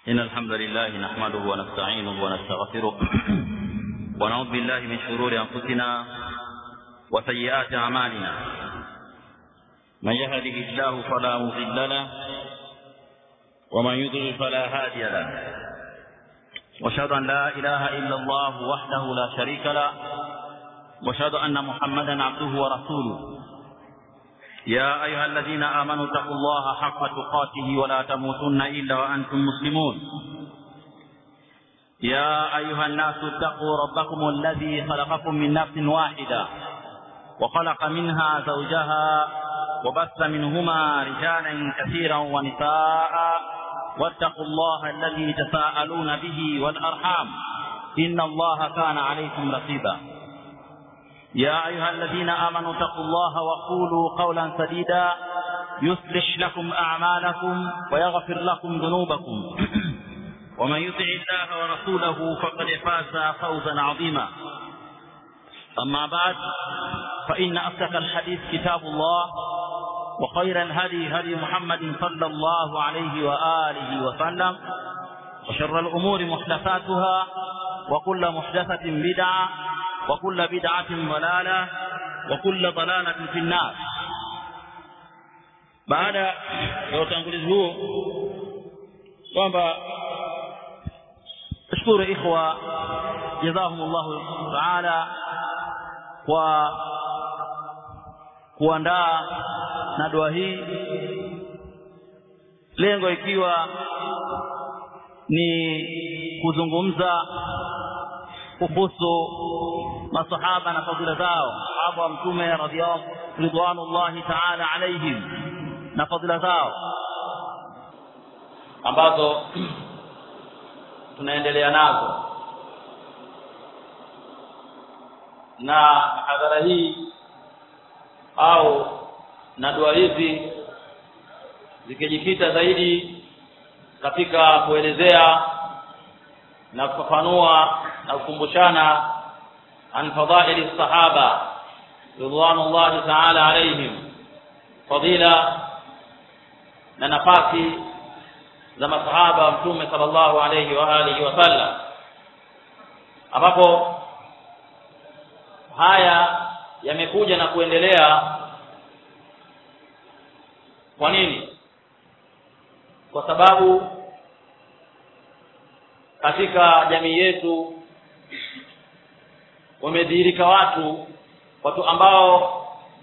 إن الحمد لله نحمده ونستعينه ونستغفره ونعوذ بالله من شرور أنفسنا وسيئات أعمالنا من يهده الله فلا مضل له ومن يضلل فلا هادي له واشهد ان لا اله الا الله وحده لا شريك له واشهد ان محمدا عبده ورسوله يا ايها الذين امنوا اتقوا الله حق تقاته ولا تموتن الا وانتم مسلمون يا ايها الناس اتقوا ربكم الذي خلقكم من نفس واحده وخلق منها زوجها وبث منهما رجالا كثيرا ونساء واتقوا الله الذي تساءلون به والارحام ان الله كان عليكم رقيبا يا ايها الذين امنوا اتقوا الله وقولوا قولا سديدا يصلح لكم اعمالكم ويغفر لكم ذنوبكم ومن يطع الله ورسوله فقد فاز فوزا عظيما اما بعد فان اصدق الحديث كتاب الله وخير الهدي هدي محمد صلى الله عليه وآله وسلم وشر الأمور محدثاتها وكل محدثة بدعة وكل بدعة ضلالة وكل ضلالة في النار baada ya utangulizi huo kwamba shukuru ikhwa jazahumullahu taala kwa kuandaa na dua hii lengo ikiwa ni kuzungumza kuhusu masahaba na fadhila zao sahaba wa mtume ridwanullahi taala alaihim na fadhila zao ambazo tunaendelea nazo na hadhara hii au na dua hizi zikijikita zaidi katika kuelezea na kufafanua na kukumbushana an fadhaili sahaba ridwanullahi taala alaihim fadila na nafasi za masahaba wa mtume sallallahu alayhi wa alihi wasallam ambapo haya yamekuja na kuendelea kwa nini kwa sababu katika jamii yetu wamedhihirika watu watu ambao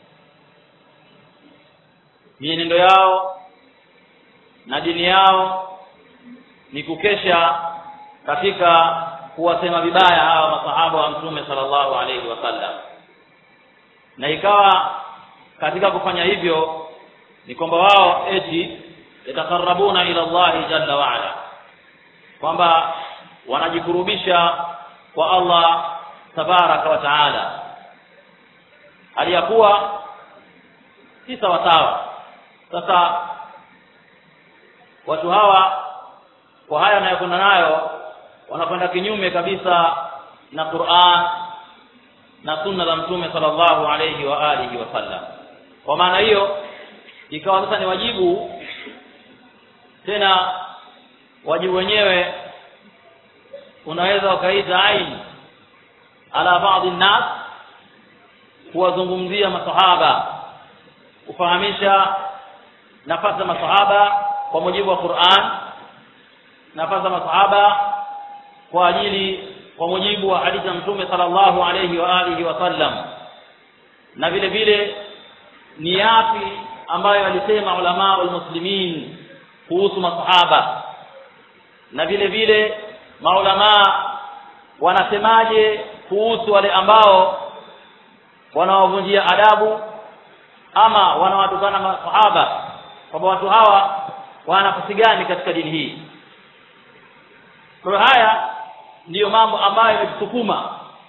mienendo yao na dini yao ni kukesha katika kuwasema vibaya hawa masahaba wa mtume sallallahu alaihi wasallam na ikawa katika kufanya hivyo ni kwamba wao eti yatakarabuna ila Allahi jalla wa ala kwamba wanajikurubisha kwa Allah tabaraka wa taala aliyakuwa si sawa sawa sasa watu hawa kwa haya wanayokwenda nayo wanakwenda kinyume kabisa na Qur'an na sunna za mtume sallallahu alayhi wa alihi wasallam kwa maana hiyo ikawa sasa ni wajibu tena wajibu wenyewe unaweza ukaita aini ala baadhi nnas kuwazungumzia masahaba kufahamisha nafasi za masahaba kwa mujibu wa Qur'an nafasi za masahaba kwa ajili kwa mujibu wa hadithi ya mtume sallallahu alayhi wa alihi wasallam na vile vile ni yapi ambayo alisema ulama muslimin kuhusu masahaba na vile vile maulama wanasemaje kuhusu wale ambao wanawavunjia adabu ama wanawatukana masahaba kwamba watu hawa wana nafasi gani katika dini hii kwa haya ndiyo mambo ambayo yametusukuma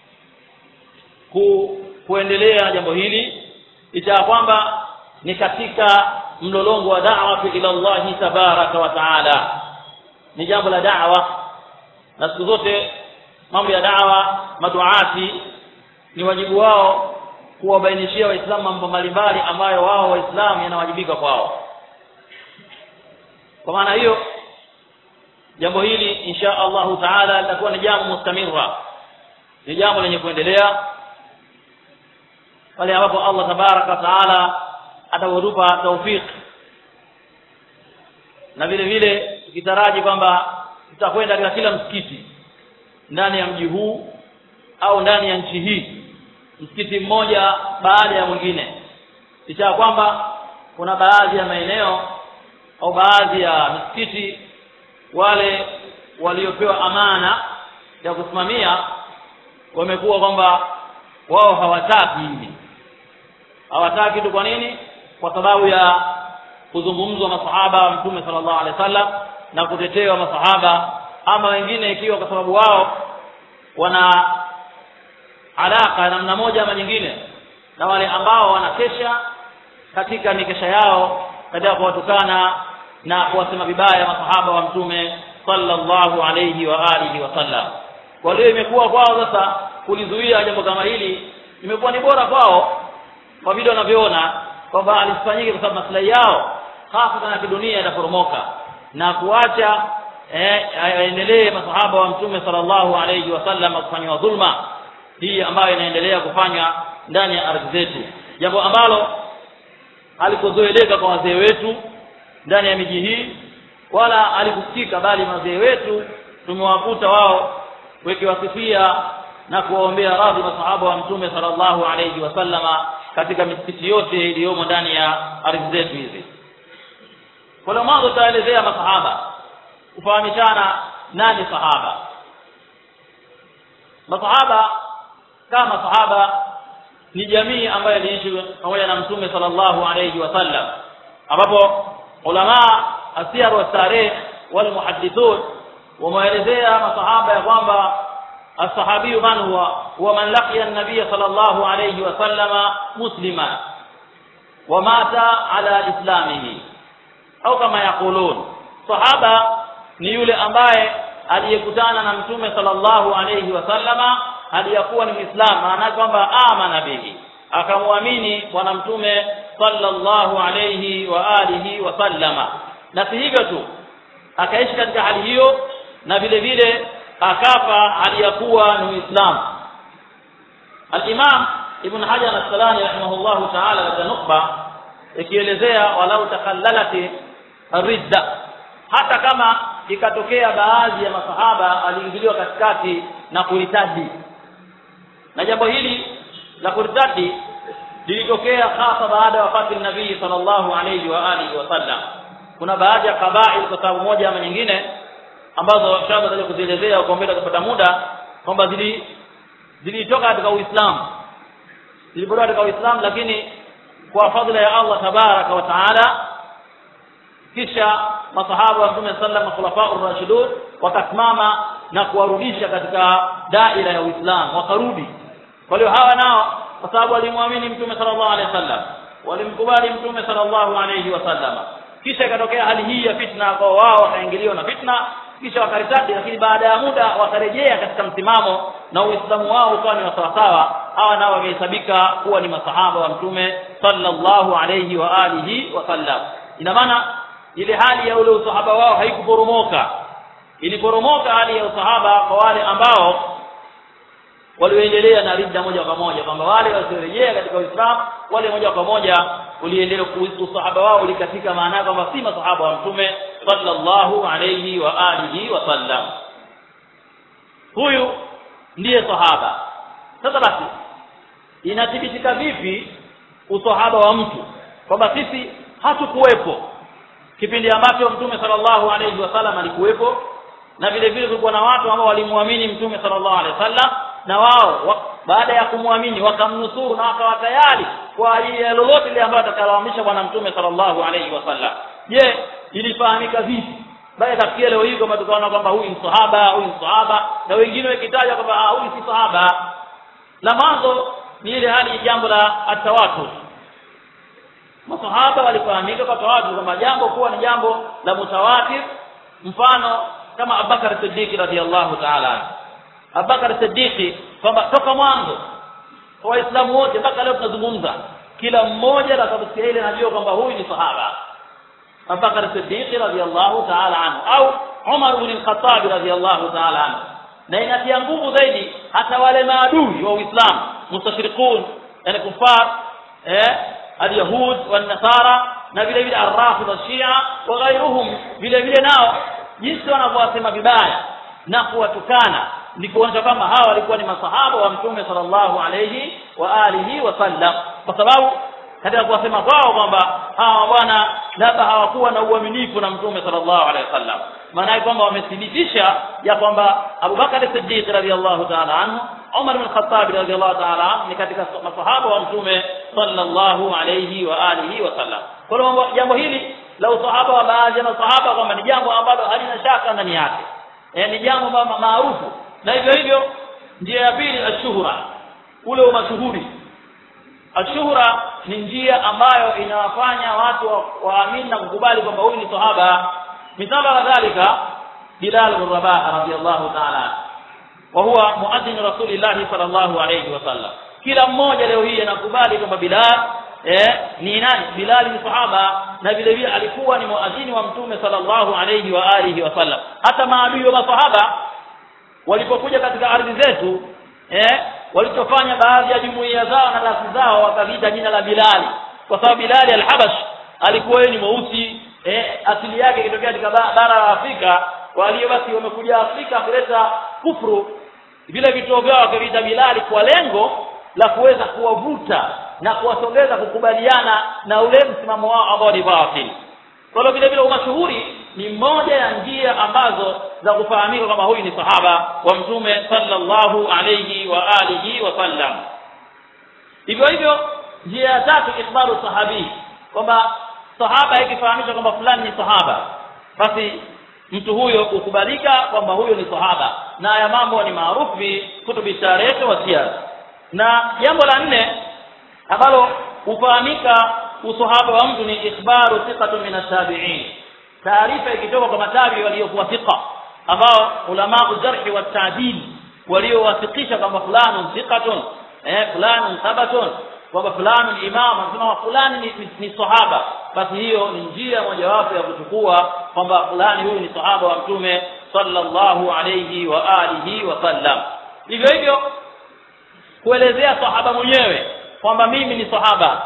ku, kuendelea jambo hili licha ya kwamba ni katika mlolongo wa da'wa ila Allah tabaraka wa taala ni jambo la da'wa na siku zote mambo ya da'wa maduati ni wajibu wao kuwabainishia waislamu mambo mbalimbali ambayo wao waislamu yanawajibika kwao kwa maana hiyo jambo hili insha allahu taala litakuwa ni jambo mustamira ni jambo lenye kuendelea pale ambapo allah tabaraka wa taala atautupa taufiki na vile vile tukitaraji kwamba tutakwenda katika kila msikiti ndani ya mji huu au ndani ya nchi hii msikiti mmoja baada ya mwingine licha ya kwamba kuna baadhi ya maeneo au baadhi ya misikiti wale waliopewa amana ya kusimamia wamekuwa kwamba wao hawataki hivi hawataki tu kwa nini kwa sababu ya kuzungumzwa masahaba wa mtume sallallahu alaihi wasallam na kutetewa masahaba ama wengine ikiwa kwa sababu wao wana alaka ya namna moja ama nyingine na wale ambao wanakesha katika mikesha yao katika kuwatukana na kuwasema vibaya masahaba wa mtume sallallahu alayhi wa alihi wasallam kwa hiyo imekuwa kwao sasa kulizuia jambo kama hili imekuwa ni bora kwao kwa vile wanavyoona kwamba alisifanyike kwa sababu maslahi yao hasa na kidunia itaporomoka na kuacha eh, aendelee masahaba wa mtume sallallahu alayhi wasallam kufanywa dhulma hii ambayo inaendelea kufanywa ndani ya ardhi zetu jambo ambalo halikuzoeleka kwa wazee wetu ndani ya miji hii wala halikusikika bali wazee wetu tumewakuta wao wakiwasifia na kuwaombea radhi masahaba wa mtume sallallahu alayhi wasallama katika misikiti yote iliyomo ndani ya ardhi zetu hizi kwa leo mwanzo tutaelezea masahaba kufahamishana nani sahaba masahaba kama sahaba ni jamii ambayo iliishi pamoja na mtume sallallahu alayhi wasallam ambapo ulama asiyar wa tarikh wal muhaddithun wameelezea masahaba ya kwamba الصحابي من هو هو من لقي النبي صلى الله عليه وسلم مسلما ومات على اسلامه au kama yaqulun sahaba ni yule ambaye aliyekutana na mtume sallallahu alayhi wasallama aliyakuwa ni muislam maana kwamba amana bihi akamwamini bwana mtume sallallahu alayhi wa alihi wasallama na si hivyo tu akaishi katika hali hiyo na vile vile akafa aliyakuwa ni muislam al-imam ibn hajar al-asqalani rahimahullahu ta'ala katika nukba ikielezea walau takhallalati ridda hata kama ikatokea baadhi ya masahaba aliingiliwa katikati na kuritadi na jambo hili la kuritadi lilitokea hasa baada ya wafati nabii sallallahu alayhi wa alihi wasallam kuna baadhi ya kabail kwa sababu moja ama nyingine ambazo shamba tutaje kuzielezea kwa mbele kupata muda kwamba zili zilitoka katika Uislamu zilipotoka katika Uislamu lakini kwa fadhila ya Allah tabaraka wa taala kisha masahaba wa Mtume sallam khulafa ar-rashidun wakasimama na kuwarudisha katika daira ya Uislamu wakarudi kwa hiyo hawa nao kwa sababu walimwamini Mtume sallallahu alaihi wasallam walimkubali Mtume sallallahu alaihi wasallam kisha ikatokea hali hii ya fitna kwa wao wakaingiliwa na fitna kisha wakaritadi lakini baada ya muda wakarejea katika msimamo na uislamu wao ukawa ni sawasawa hawa nao wamehesabika kuwa ni masahaba wa mtume sallallahu alayhi wa alihi wasallam ina maana ile hali ya ule usahaba wao haikuporomoka iliporomoka hali ya usahaba kwa wale ambao walioendelea na ridda moja kwa moja kwamba wale wasiorejea katika uislamu wale moja kwa moja uliendelea usahaba wao ulikatika maana kwamba si masahaba wa mtume sallallahu alayhi wa alihi wa sallam huyu ndiye sahaba sasa basi inathibitika vipi usahaba wa mtu kwamba sisi hatukuwepo kipindi ambacho mtume sallallahu alayhi wasallam alikuwepo na vile vile kulikuwa na watu ambao walimwamini mtume sallallahu alayhi wasallam na wao wa, baada ya kumwamini wakamnusuru na wakawa tayari kwa ajili ya lolote lile ambalo atakalowamisha bwana mtume sallallahu alayhi wasallam je ilifahamika vipi baada kafikia leo hii kwamba tukaona kwamba huyu ni sahaba huyu ni sahaba na wengine wakitaja kwamba huyu si sahaba la mwanzo ni ile hali jambo la atawatur masahaba walifahamika kwa tawatur kwamba jambo kuwa ni jambo la mutawatir mfano kama Abubakar Siddiq radhiallahu ta'ala anhu Abubakar Siddiq kwamba toka mwanzo kwa Waislamu wote mpaka leo tunazungumza kila mmoja atakaposikia ile anajua kwamba huyu ni sahaba Abubakar Siddiq radhiallahu ta'ala anhu au Umar ibn al-Khattab radhiyallahu ta'ala anhu na inatia nguvu zaidi hata wale maadui wa Uislamu mustashriqun yani kufar eh al-yahud wan-nasara na vile vile ar-rafidha shia wa ghairuhum vile vile nao jinsi wanavyowasema vibaya na kuwatukana ni kuonyesha kwamba hawa walikuwa ni masahaba wa mtume sallallahu alayhi wa alihi wasallam kwa sababu katika kuwasema kwao kwamba hawa bwana labda hawakuwa na uaminifu na mtume sallallahu alaihi wasallam maana yake kwamba wamethibitisha ya kwamba Abu Bakar as-Siddiq radhiyallahu ta'ala anhu Umar bin Khattab radhiyallahu ta'ala anhu ni katika masahaba wa mtume sallallahu alayhi wa alihi wasallam kwa hiyo jambo hili la usahaba wa baadhi ya masahaba kwamba ni jambo ambalo halina shaka ndani yake eh, ni jambo maarufu na hivyo hivyo njia ya pili ashuhura ule umashuhuri ashuhura ni njia ambayo inawafanya watu waamini na kukubali kwamba huyu ni sahaba mithali wa dhalika Bilal bin Rabah radhiyallahu ta'ala wa huwa muadhin Rasulillah sallallahu alayhi wasallam kila mmoja leo hii anakubali kwamba Bilal eh ni nani Bilal ni sahaba na vile vile alikuwa ni muadhini wa mtume sallallahu alayhi wa alihi wasallam hata maadui wa masahaba walipokuja katika ardhi zetu eh walichofanya baadhi ya jumuiya zao na rasi zao wakaviita jina la Bilali kwa sababu Bilali al-Habash alikuwa yeye ni mweusi eh asili yake ikitokea katika bara la Afrika walio basi wamekuja Afrika kuleta kufuru vile vituo vyao wakaviita Bilali kwa lengo la kuweza kuwavuta na kuwasogeza kukubaliana na ule msimamo wao ambao ni batili kwa hiyo vile vile umashuhuri ni moja ya njia ambazo za kufahamika kwamba huyu ni sahaba wa mtume sallallahu alayhi wa alihi wa sallam hivyo hivyo njia ya tatu ikhbaru sahabi kwamba sahaba ikifahamishwa kwamba fulani ni sahaba basi mtu huyo kukubalika kwamba huyo ni sahaba na haya mambo ni maarufu fi kutubi tarehe wa siyar na jambo la nne ambalo hufahamika usahaba wa mtu ni ikhbaru thiqatu min at-tabi'in taarifa ikitoka kwa matabi waliokuwa thiqa ambao ulama jarhi wa ta'dil waliowafikisha kwamba fulani thiqatun eh fulani thabatun kwamba fulani imam anasema fulani ni, ni, ni sahaba basi hiyo ni njia mojawapo ya kuchukua kwamba fulani huyu ni sahaba wa mtume sallallahu alayhi wa alihi wa sallam hivyo hivyo kuelezea sahaba mwenyewe kwamba mimi ni sahaba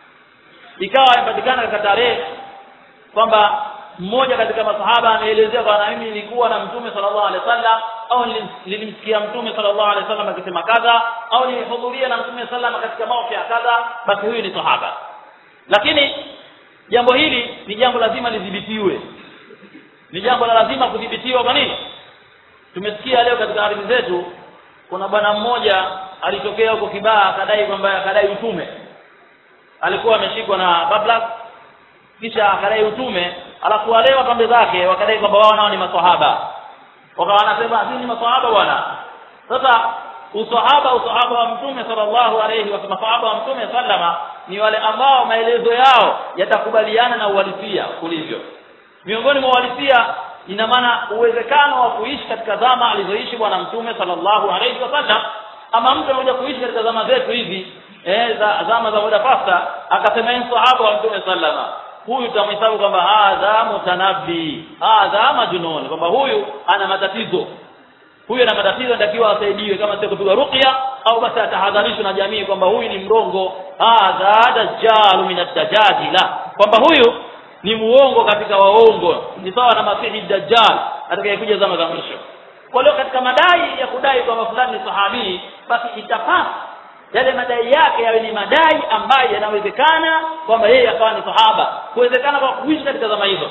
ikawa imepatikana katika tarehe kwamba mmoja katika masahaba ameelezea kwamba mimi nilikuwa na mtume sallallahu alaihi wasallam au nilimsikia mtume sallallahu alaihi wasallam akisema kadha au nilihudhuria na mtume sallallahu katika mauki ya kadha basi huyu ni sahaba lakini jambo hili ni jambo lazima lidhibitiwe ni jambo la lazima kudhibitiwa kwa nini tumesikia leo katika ardhi zetu kuna bwana mmoja alitokea huko Kibaha akadai kwamba akadai utume alikuwa ameshikwa na bablas kisha akadai utume alafu wale wapambe zake wakadai kwamba wao nao ni maswahaba wakawa wanasema sisi ni maswahaba bwana sasa usahaba usahaba wa mtume sallallahu alayhi wa masahaba wa mtume sallama ni wale ambao maelezo yao yatakubaliana na uhalisia ulivyo miongoni mwa uhalisia ina maana uwezekano wa kuishi katika zama alizoishi bwana mtume sallallahu alayhi wasallam ama mtu anakuja kuishi katika zama zetu hizi eh za zama za muda pasta akasema ni sahaba wa mtume sallama huyu tutamhesabu kwamba hadha mutanabbi hadha majnun kwamba huyu ana matatizo huyu ana matatizo anatakiwa asaidiwe kama sio kupigwa ruqya au basi atahadharishwe na jamii kwamba huyu ni mrongo hadha dajjalu min ad-dajajila kwamba huyu ni muongo katika waongo ni sawa na masihi dajjal atakayekuja zama za mwisho kwa hiyo katika madai ya kudai kwamba fulani ni sahabi basi itapasa yale madai yake yawe ni madai ambayo yanawezekana kwamba yeye akawa ni sahaba kuwezekana kwa kuishi katika zama hizo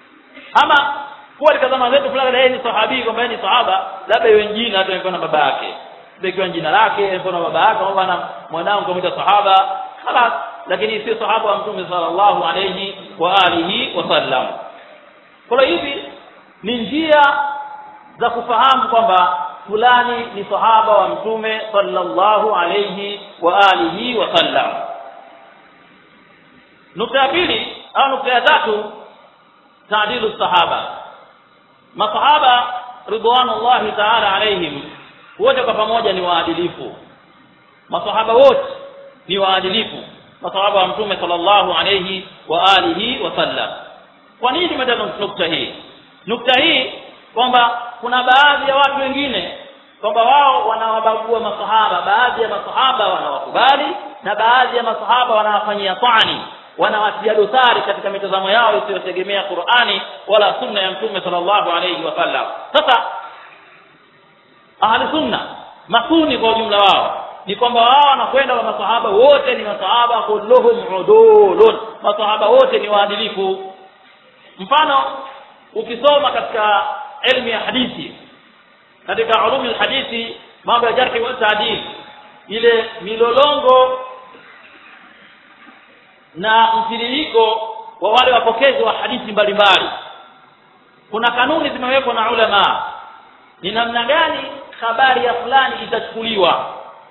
ama kuwa katika zama zetu fulani yeye ni sahabi kwamba yeye ni sahaba labda iwe jina hata ikiwa na baba yake ikiwa jina lake ikiwa na baba yake au bwana mwanangu kumuita sahaba خلاص lakini si sahaba wa mtume sallallahu alayhi wa alihi wasallam kwa hivi ni njia za kufahamu kwamba fulani ni sahaba wa mtume sallallahu alayhi wa alihi wasallam nukta ya pili au nukta ya tatu taadilu sahaba masahaba ridwanullahi ta'ala alayhim wote kwa pamoja ni waadilifu masahaba wote ni waadilifu masahaba wa mtume sallallahu alayhi wa alihi wasallam kwa nini tumetaja nukta hii nukta hii kwamba kuna baadhi ya watu wengine kwamba wao wanawabagua masahaba baadhi ya masahaba wanawakubali na baadhi ya masahaba wanawafanyia tani wanawatia dosari katika mitazamo yao isiyotegemea Qur'ani wala sunna ya mtume sallallahu alayhi wasallam sasa ahli sunna masuni kwa ujumla wao ni kwamba wao wanakwenda kwa masahaba wote ni masahaba kulluhum udulun masahaba wote ni waadilifu mfano ukisoma katika elimu ya hadithi katika ulumi hadithi mambo ya jarhi wa taadil ile milolongo na mtiririko wa wale wapokezi wa hadithi mbalimbali kuna kanuni zimewekwa na ulama ni namna gani habari ya fulani itachukuliwa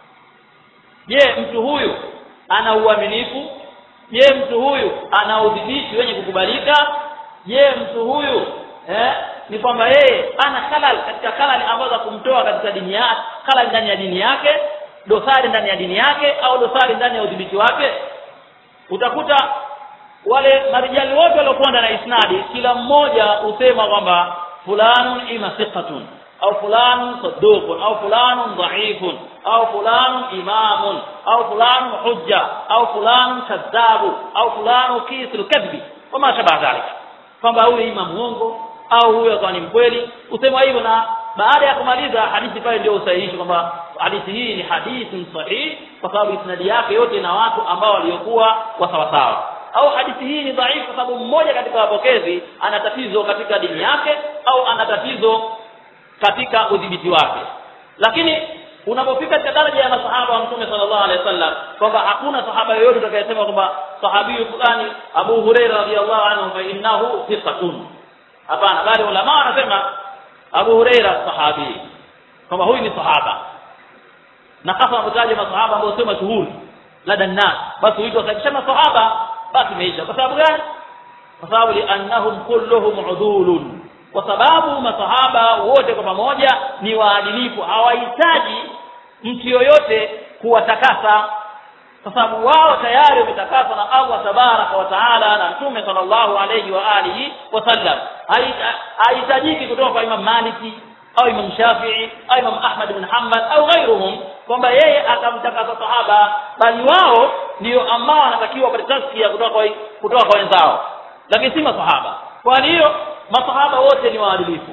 je mtu huyu ana uaminifu je mtu huyu ana udhibiti wenye kukubalika je mtu huyu eh, ni kwamba yeye ana halal katika halal ambazo za kumtoa katika dini yake halal ndani ya dini yake dosari ndani ya dini yake au dosari ndani ya udhibiti wake utakuta wale marijali wote waliokuwa ndani ya isnadi kila mmoja husema kwamba fulanun ima thiqatun au fulanun saduqun au fulanun dhaifun au fulanun imamun au fulanun hujja au fulanun kadhabu au fulanu kisul kadhbi wama shabaha dhalika kwamba huyu ima muongo au huyu akawa ni mkweli usema hivyo na baada ya kumaliza hadithi pale ndio usahihisho kwamba hadithi hii ni hadithi sahihi kwa sababu isnadi yake yote na watu ambao waliokuwa wa sawa sawa au hadithi hii ni dhaifu kwa sababu mmoja katika wapokezi ana tatizo katika dini yake au ana tatizo katika udhibiti wake lakini unapofika katika daraja ya masahaba wa mtume sallallahu alaihi wasallam kwamba hakuna sahaba yoyote atakayesema kwamba sahabi fulani Abu Hurairah radhiyallahu anhu fa innahu thiqatun hapana bali ulama wanasema Abu Hurairah sahabi kwamba huyu ni sahaba na hasa wanataja masahaba ambao sio mashuhuri lada nas basi huitwa kama sahaba basi imeisha kwa sababu gani kwa sababu liannahum kulluhum udulun kwa sababu masahaba wote kwa pamoja ni waadilifu hawahitaji mtu yoyote kuwatakasa kwa sababu wao tayari wametakaswa na Allah tabaraka wa taala na mtume sallallahu alayhi wa alihi wasallam haihitajiki kutoka kwa Imam Maliki au Imam Shafi'i au Imam Ahmad bin Hanbal au ghairuhum kwamba yeye akamtakasa sahaba bali wao ndio ambao wanatakiwa wapate taskia kutoka kwa kutoka kwa wenzao lakini si masahaba kwa hiyo masahaba wote ni waadilifu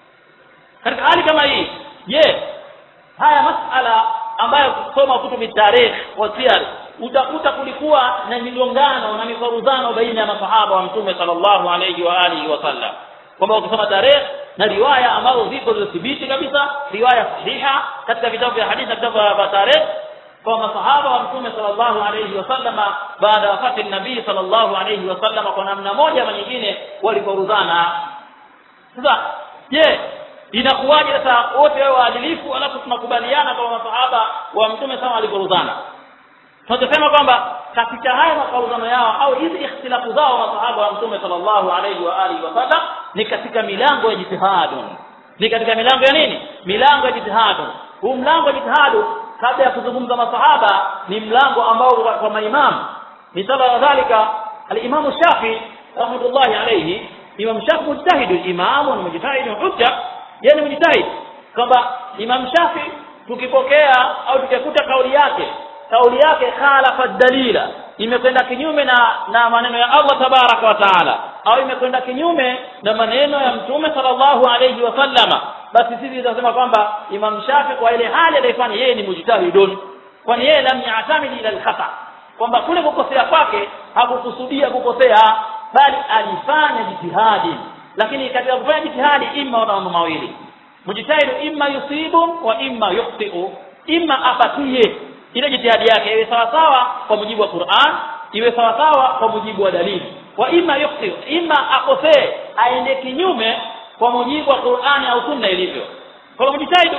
katika hali kama hii je haya masala ambayo kusoma kutubi tarikh wa siyar utakuta kulikuwa na migongano na mifaruzano baina ya masahaba wa mtume sallallahu alayhi wa alihi wasallam kwamba ukisoma tarehe na riwaya ambazo ziko zilizothibiti kabisa riwaya sahiha katika vitabu vya hadithi na vitabu vya tarehe kwa masahaba wa mtume sallallahu alayhi wasallam baada ya wafati nabii sallallahu alayhi wasallam kwa namna moja ama nyingine waliforuzana sasa je inakuwaje sasa wote wao waadilifu alafu tunakubaliana kama masahaba wa mtume sana waliforuzana tunasema kwamba katika haya mafaruzano yao au hizi ikhtilafu zao masahaba wa mtume sallallahu alayhi wa alihi wasallam ni katika milango ya jitihadun ni katika milango ya nini milango ya jitihadun huu mlango wa jitihadu kabla ya kuzungumza masahaba ni mlango ambao kwa maimamu misala ya dhalika al-Imam Shafi rahmatullahi alayhi Imam Shafi mujtahidu imamu na mujtahidu hujja yani mujtahid kwamba Imam Shafi tukipokea au tukikuta kauli yake kauli yake khalafa dalila imekwenda kinyume na na maneno ya Allah tabaraka wa taala au imekwenda kinyume na maneno ya mtume sallallahu alayhi wasallama basi sisi tunasema kwamba Imam Shafi kwa ile hali aliyofanya yeye ni mujtahidun kwani yeye lam ya'tamid ila al-khata kwamba kule kukosea kwake hakukusudia kukosea bali alifanya jitihadi lakini katika kufanya jitihadi imma wana mambo mawili mujtahidu imma yusibu wa imma yukhti'u imma apatie ile jitihadi yake iwe sawa sawa kwa mujibu wa Qur'an iwe sawa sawa kwa mujibu wa dalili wa imma yukhti imma akosee aende kinyume kwa mujibu wa Qur'ani au sunna ilivyo kwa mjitahidu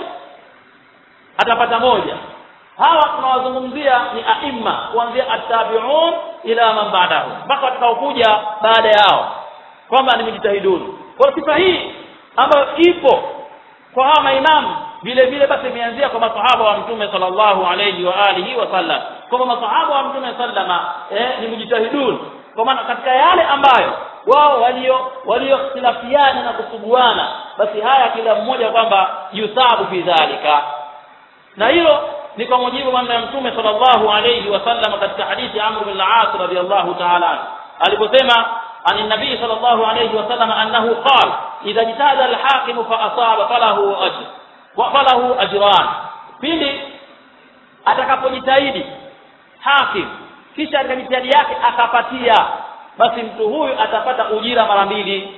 atapata moja hawa tunawazungumzia ni aimma kuanzia at-tabi'un ila man ba'dahu mpaka watakaokuja baada yao kwamba ni mjitahiduni kwa sifa hii ambayo ipo kwa hawa maimamu vile vile basi imeanzia kwa masahaba wa mtume sallallahu alayhi wa alihi wasallam kwamba masahaba wa mtume sallama eh, ni mujtahidun kwa maana katika yale ambayo wao walio waliokhtilafiana na kusuguana basi haya kila mmoja kwamba yusabu fi dhalika na hilo ni kwa mujibu maneno ya mtume sallallahu alayhi wasallam katika hadithi ya Amr bin al-As radiyallahu ta'ala anhu aliposema عن النبي صلى الله عليه وسلم أنه قال إذا اجتهد الحاكم فأصاب فله أجر وفله أجران pili atakapojitahidi hakim kisha katika jitihadi yake akapatia basi mtu huyu atapata ujira mara mbili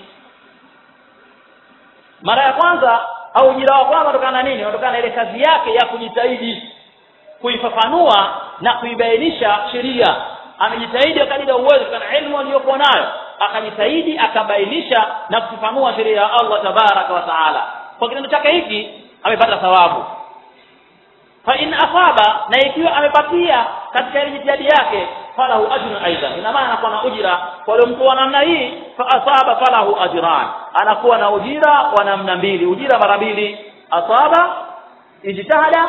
mara ya kwanza au ujira wa kwanza unatokana na nini unatokana na ile kazi yake ya kujitahidi kuifafanua na kuibainisha sheria amejitahidi kadiri ya uwezo kana elimu aliyokuwa nayo akajitahidi akabainisha na kufafanua sheria ya Allah tabaraka wa taala kwa kitendo chake hiki amepata thawabu fa in asaba na ikiwa amepatia katika ile jitihadi yake falahu ajrun aidan ina maana anakuwa na ujira kwa yule mtu wa namna hii fa asaba falahu ajran anakuwa na ujira wa namna mbili ujira mara mbili asaba ijtihada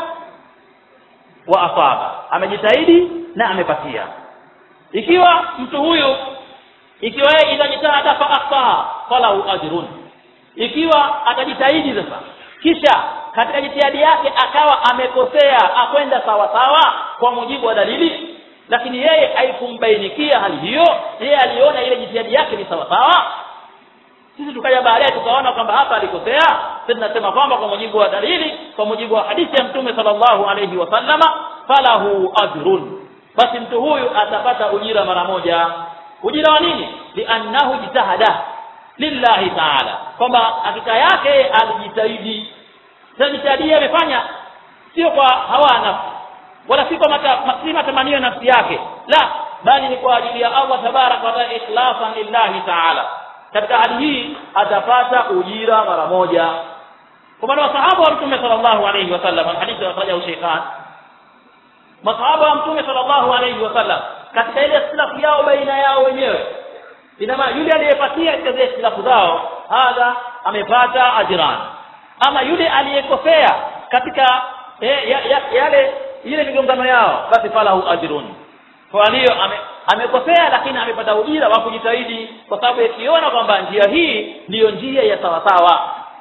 wa asaba amejitahidi na amepatia ikiwa mtu huyu ikiwa yeye itajitahada fa akhta falahu ajrun ikiwa atajitahidi sasa kisha katika jitihadi yake akawa amekosea akwenda sawa sawa kwa mujibu wa dalili lakini yeye haikumbainikia hali hiyo yeye aliona ile jitihadi yake ni sawa sawa sisi tukaja baadaye tukaona kwamba hapa alikosea sisi tunasema kwamba kwa mujibu wa dalili kwa mujibu wa hadithi ya mtume sallallahu alayhi wasallama falahu ajrun basi mtu huyu atapata ujira mara moja ujira wa nini liannahu jitahada lillahi taala kwamba hakika yake alijitahidi na jitihadi amefanya sio kwa hawa nafsi wala si kwa mata, si matamanio ya nafsi yake la bali ni kwa ajili ya Allah tabaraka wa taala ikhlasan lillahi taala katika hali hii atapata ujira mara moja kwa maana masahaba wa mtume sallallahu alayhi wasallam hadithi akhrajahu shaykhan masahaba wa mtume sallallahu alayhi wasallam katika ile ikhtilafu yao baina yao wenyewe ina maana yule aliyepatia katika zile ikhtilafu zao hadha amepata ajran ama yule aliyekosea katika eh, ya, ya, yale ile migongano yao basi falahu ajrun kwa hiyo ame, amekosea lakini amepata ujira wa kujitahidi kwa sababu yakiona kwamba njia hii ndiyo njia ya sawasawa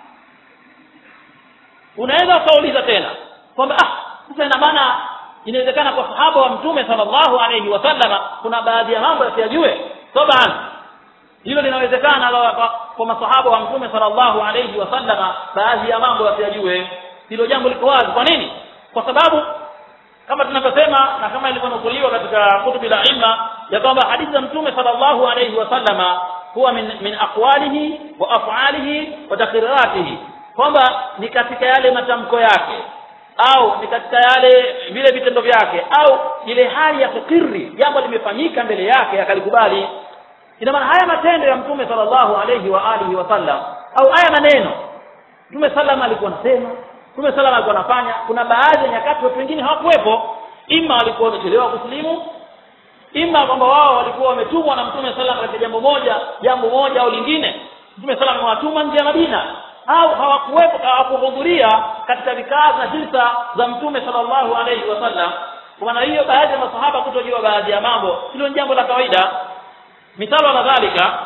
unaweza ukauliza tena kwamba ah sasa ina maana inawezekana kwa sahaba wa mtume sallallahu alayhi wasallama kuna baadhi ya mambo yasiyajue taban hilo linawezekana kwa masahaba wa mtume sallallahu alayhi wasallama baadhi ya mambo yasiyajue hilo jambo liko wazi kwa nini kwa sababu kama tunavyosema na kama ilivyonukuliwa katika kutubi la ilma ya kwamba hadithi za mtume sallallahu alayhi wasallama huwa min, min aqwalihi wa af'alihi wa takriratihi kwamba ni katika yale matamko yake au ni katika yale vile vitendo vyake au ile hali ya kukiri jambo limefanyika mbele yake akalikubali ina maana haya matendo ya mtume sallallahu alayhi wa alihi wasallam au haya maneno mtume sallam alikuwa anasema mtume sallam alikuwa anafanya kuna baadhi ya nyakati watu wengine hawakuwepo ima walikuwa wamechelewa kusilimu ima kwamba wao walikuwa wametumwa na mtume sallam katika jambo moja jambo moja au lingine mtume sallam amewatuma nje ya Madina au hawakuwepo hawakuhudhuria katika vikao na jilsa za mtume sallallahu alayhi wasallam kwa maana hiyo baadhi ya masahaba kutojua baadhi ya mambo hilo ni jambo la kawaida mithalo na dhalika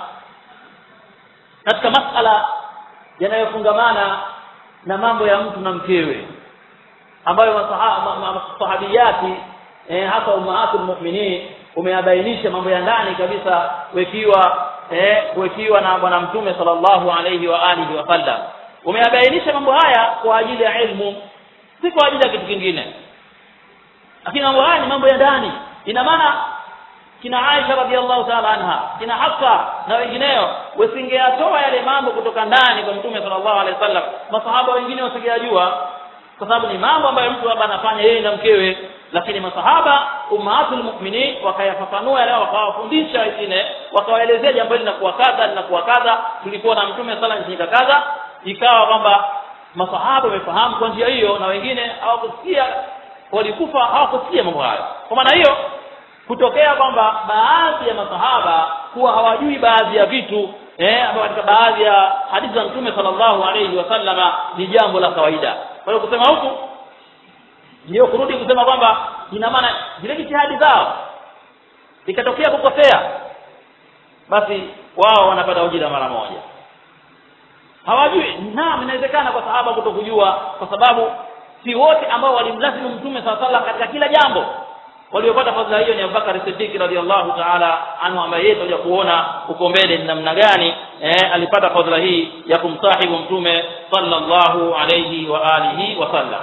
katika masala yanayofungamana na mambo ya mtu na mkewe ambayo masahabiyati eh, hasa ummahatul mu'minin umeyabainisha mambo ya ndani kabisa wekiwa eh, kuwekiwa na bwana mtume sallallahu alayhi wa alihi wasallam umeyabainisha mambo haya kwa ajili ya ilmu si kwa ajili ya kitu kingine lakini mambo haya ni mambo ya ndani ina maana kina Aisha radhiallahu ta'ala anha kina Hafsa na wengineo wasingeyatoa yale mambo kutoka ndani kwa mtume sallallahu alaihi wasallam masahaba wengine wasingeyajua kwa sababu ni mambo ambayo mtu labda anafanya yeye na mkewe lakini masahaba ummahatul mu'minin wakayafafanua yale wakawafundisha wengine wakawaelezea jambo hili linakuwa kadha linakuwa kadha tulikuwa na mtume sala nchini kadha ikawa kwamba masahaba wamefahamu kwa njia hiyo na wengine hawakusikia walikufa hawakusikia mambo hayo kwa maana hiyo kutokea kwamba baadhi ya masahaba kuwa hawajui baadhi ya vitu eh ambao katika baadhi ya hadithi za mtume sallallahu alayhi wasallama ni jambo la kawaida kwa hiyo kusema huku ndio kurudi kusema kwamba ina maana zile jitihadi zao ikatokea kukosea basi wao wanapata ujira mara moja hawajui naam inawezekana kwa sahaba kutokujua kwa sababu si wote ambao walimlazimu mtume saa salam katika kila jambo waliopata fadhila hiyo ni Abubakar Siddiq radhiallahu ta'ala anhu ambaye yeye tutakuja kuona huko mbele ni namna gani eh, alipata fadhila hii ya kumsahibu mtume sallallahu alayhi wa alihi wasallam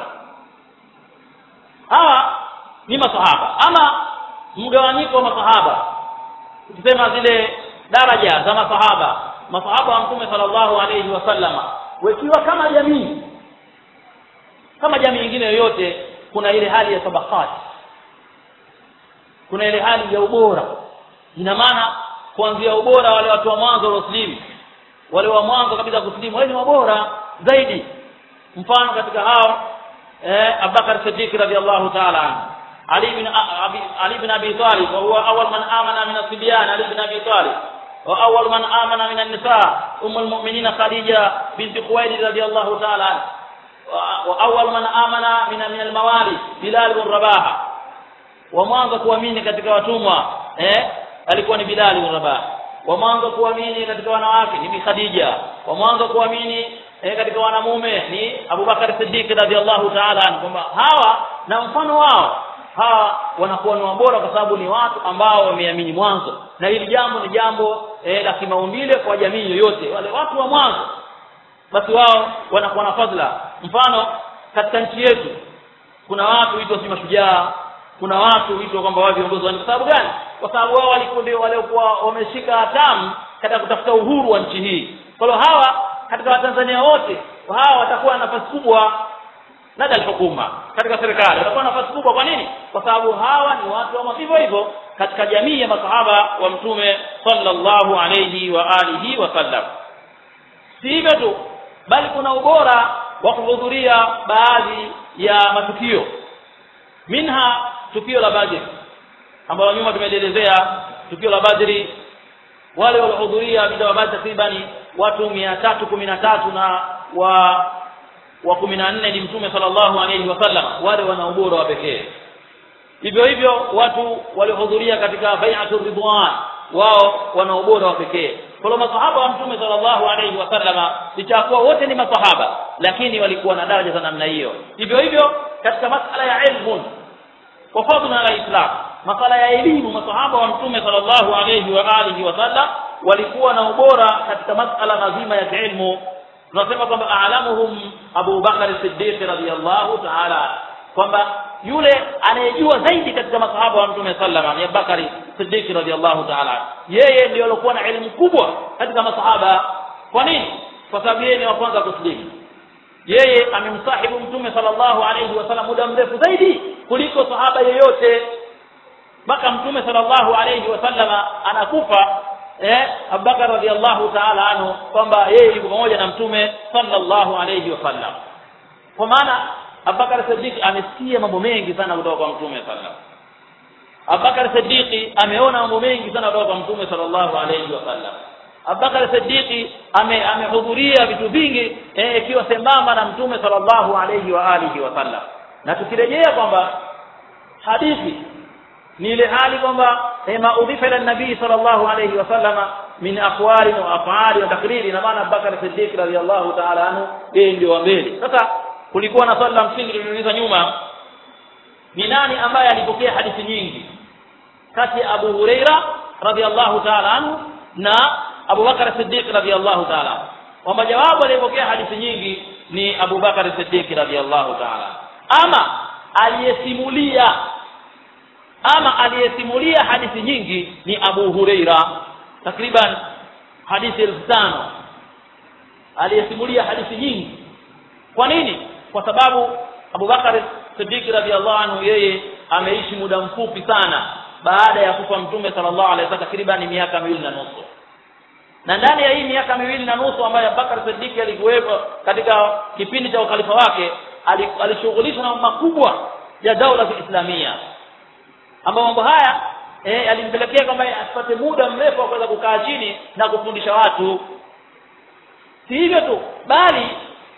hawa ni masahaba ama mgawanyiko wa masahaba tukisema zile daraja za masahaba masahaba wa mtume sallallahu alayhi wasallama wakiwa kama jamii kama jamii nyingine yoyote kuna ile hali ya tabakati kuna ile hali ya ubora ina maana kuanzia ubora wale watu wa mwanzo waliosilimu wale wa mwanzo kabisa kusilimu wale ni wabora zaidi mfano katika hao eh, Abubakar Siddiq radhiallahu ta'ala anhu Ali bin Abi Ali bin Abi Talib wa huwa awwal man amana min as-sibyan Ali bin Abi Talib wa awwal man amana min an-nisa ummu al-mu'minin Khadija bint Khuwaylid radhiallahu ta'ala anha wa awwal man amana min min al-mawali Bilal bin Rabaha wa mwanzo kuamini katika watumwa eh alikuwa ni Bilal bin Rabah wa mwanzo kuamini katika wanawake ni Bi Khadija wa mwanzo kuamini eh, katika wanamume ni Abubakar Siddiq radhiallahu ta'ala anhu kwamba hawa na mfano wao hawa wanakuwa ni wabora kwa sababu ni watu ambao wameamini mwanzo na hili jambo ni jambo eh, la kimaumbile kwa jamii yoyote wale watu wa mwanzo basi wao wanakuwa na fadhila mfano katika nchi yetu kuna watu huitwa si mashujaa kuna watu huitwa kwamba wao viongozi kwa sababu gani kwa sababu wao walikuwa ndio waliokuwa wameshika hatamu katika kutafuta uhuru wa nchi hii kwa hiyo hawa katika watanzania wote hawa watakuwa na nafasi kubwa nada hukuma katika serikali watakuwa na nafasi kubwa kwa nini kwa sababu hawa ni watu wa hivyo hivyo katika jamii ya masahaba wa mtume sallallahu alayhi wa alihi wasallam si hivyo tu bali kuna ubora wa kuhudhuria baadhi ya matukio minha tukio la Badr ambalo nyuma tumelielezea tukio la Badri wale waliohudhuria vita wa Badr takriban watu mia tatu kumi na tatu na wa wa kumi na nne ni mtume sallallahu alayhi wasallam wale wana ubora wa pekee hivyo hivyo watu waliohudhuria katika bai'atu ridwan wao wana ubora wa pekee kwa hiyo masahaba wa mtume sallallahu alayhi wasallama licha kuwa wote ni masahaba lakini walikuwa na daraja za namna hiyo hivyo hivyo katika masala ya ilmu kwa fadhila ya Islam masala ya elimu masahaba wa mtume sallallahu alayhi wa alihi wasallam walikuwa na ubora katika masala mazima ya ilmu tunasema kwamba a'lamuhum Abu Bakar Siddiq radhiyallahu ta'ala kwamba yule anayejua zaidi katika masahaba wa mtume sallama ni Abubakar Siddiq radhiyallahu ta'ala yeye ndio alikuwa na elimu kubwa katika masahaba kwa nini kwa sababu yeye ni wa kwanza kusilimu yeye amemsahibu mtume sallallahu alayhi wasallam muda mrefu zaidi kuliko sahaba yeyote mpaka mtume sallallahu alayhi wasallama anakufa eh Abubakar radhiallahu ta'ala anhu kwamba yeye yuko pamoja na mtume sallallahu alayhi wasallam kwa maana Abubakar Siddiq amesikia mambo mengi sana kutoka kwa mtume sallallahu Abubakar Siddiq ameona mambo mengi sana kutoka kwa mtume sallallahu alayhi wasallam Abubakar Siddiq ame amehudhuria vitu vingi ikiwa eh, sembamba na mtume sallallahu alayhi wa alihi wasallam na tukirejea kwamba hadithi ni ile hali kwamba ma udhifa ila nabii sallallahu alayhi wasallama min aqwali wa af'ali wa takriri na maana Abubakar Siddiq radhiyallahu ta'ala anhu yeye ndio wa mbele sasa kulikuwa na swali la msingi lililouliza nyuma ni nani ambaye alipokea hadithi nyingi kati ya Abu Huraira radhiyallahu ta'ala anhu na Abu Bakar Siddiq radhiyallahu ta'ala kwamba jawabu aliyepokea hadithi nyingi ni Abu Bakar Siddiq radhiyallahu ta'ala ama aliyesimulia ama aliyesimulia hadithi nyingi ni Abu Huraira takriban hadithi elfu tano aliyesimulia hadithi nyingi kwa nini kwa sababu Abu Bakar Siddiq radhiallahu anhu yeye ameishi muda mfupi sana baada ya kufa mtume sallallahu alaihi wasallam takriban miaka miwili na nusu na ndani ya hii miaka miwili na nusu ambayo Abubakar Siddiq alikuwepo katika kipindi cha ukhalifa wake alishughulishwa na makubwa ya daula ya Islamia ambapo mambo haya eh, alimpelekea kwamba asipate muda mrefu wa kuweza kukaa chini na kufundisha watu si hivyo tu bali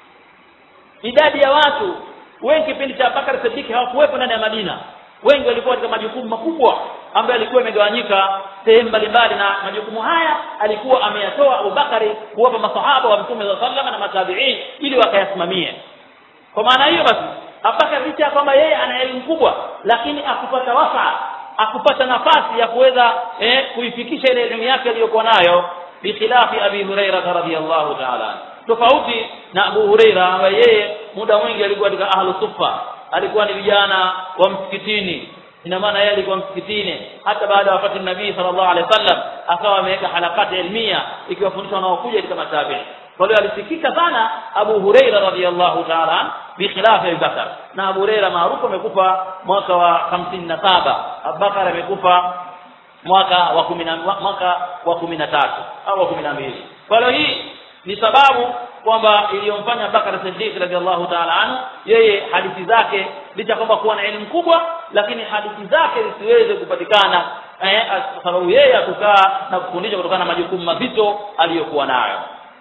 idadi ya watu wengi kipindi cha Bakar Siddiq hawakuwepo ndani ya Madina wengi walikuwa katika majukumu makubwa ambayo ilikuwa imegawanyika sehemu mbalimbali na majukumu haya alikuwa ameyatoa Abubakari kuwapa masahaba wa Mtume sallallahu alaihi wasallam na matabiin ili wakayasimamie kwa maana hiyo basi Abubakar licha ya kwamba yeye ana elimu kubwa lakini akupata wasaa akupata nafasi ya kuweza eh, kuifikisha ile elimu yake aliyokuwa nayo bikhilafi Abi Hurairah radhiyallahu ta'ala tofauti na Abu Hurairah ambaye yeye muda mwingi alikuwa katika ahlu sufa alikuwa ni vijana wa msikitini ina maana yeye alikuwa msikitini hata baada ya wafati nabii sallallahu alaihi wasallam akawa ameweka halakati ilmia ikiwafundisha wanaokuja katika matabi'i kwa hiyo alisikika sana Abu Huraira radhiyallahu ta'ala bikhilaf Abu Bakar na Abu Huraira maarufu amekufa mwaka wa 57 Abu Bakar amekufa mwaka wa 10 mwaka wa 13 au wa 12 kwa hiyo hii ni sababu kwamba iliyomfanya Bakar Siddiq radhiallahu ta'ala anhu yeye hadithi zake licha kwamba kuwa na elimu kubwa lakini hadithi zake zisiweze kupatikana eh, kwa sababu yeye akukaa na kufundisha kutokana na majukumu mazito aliyokuwa nayo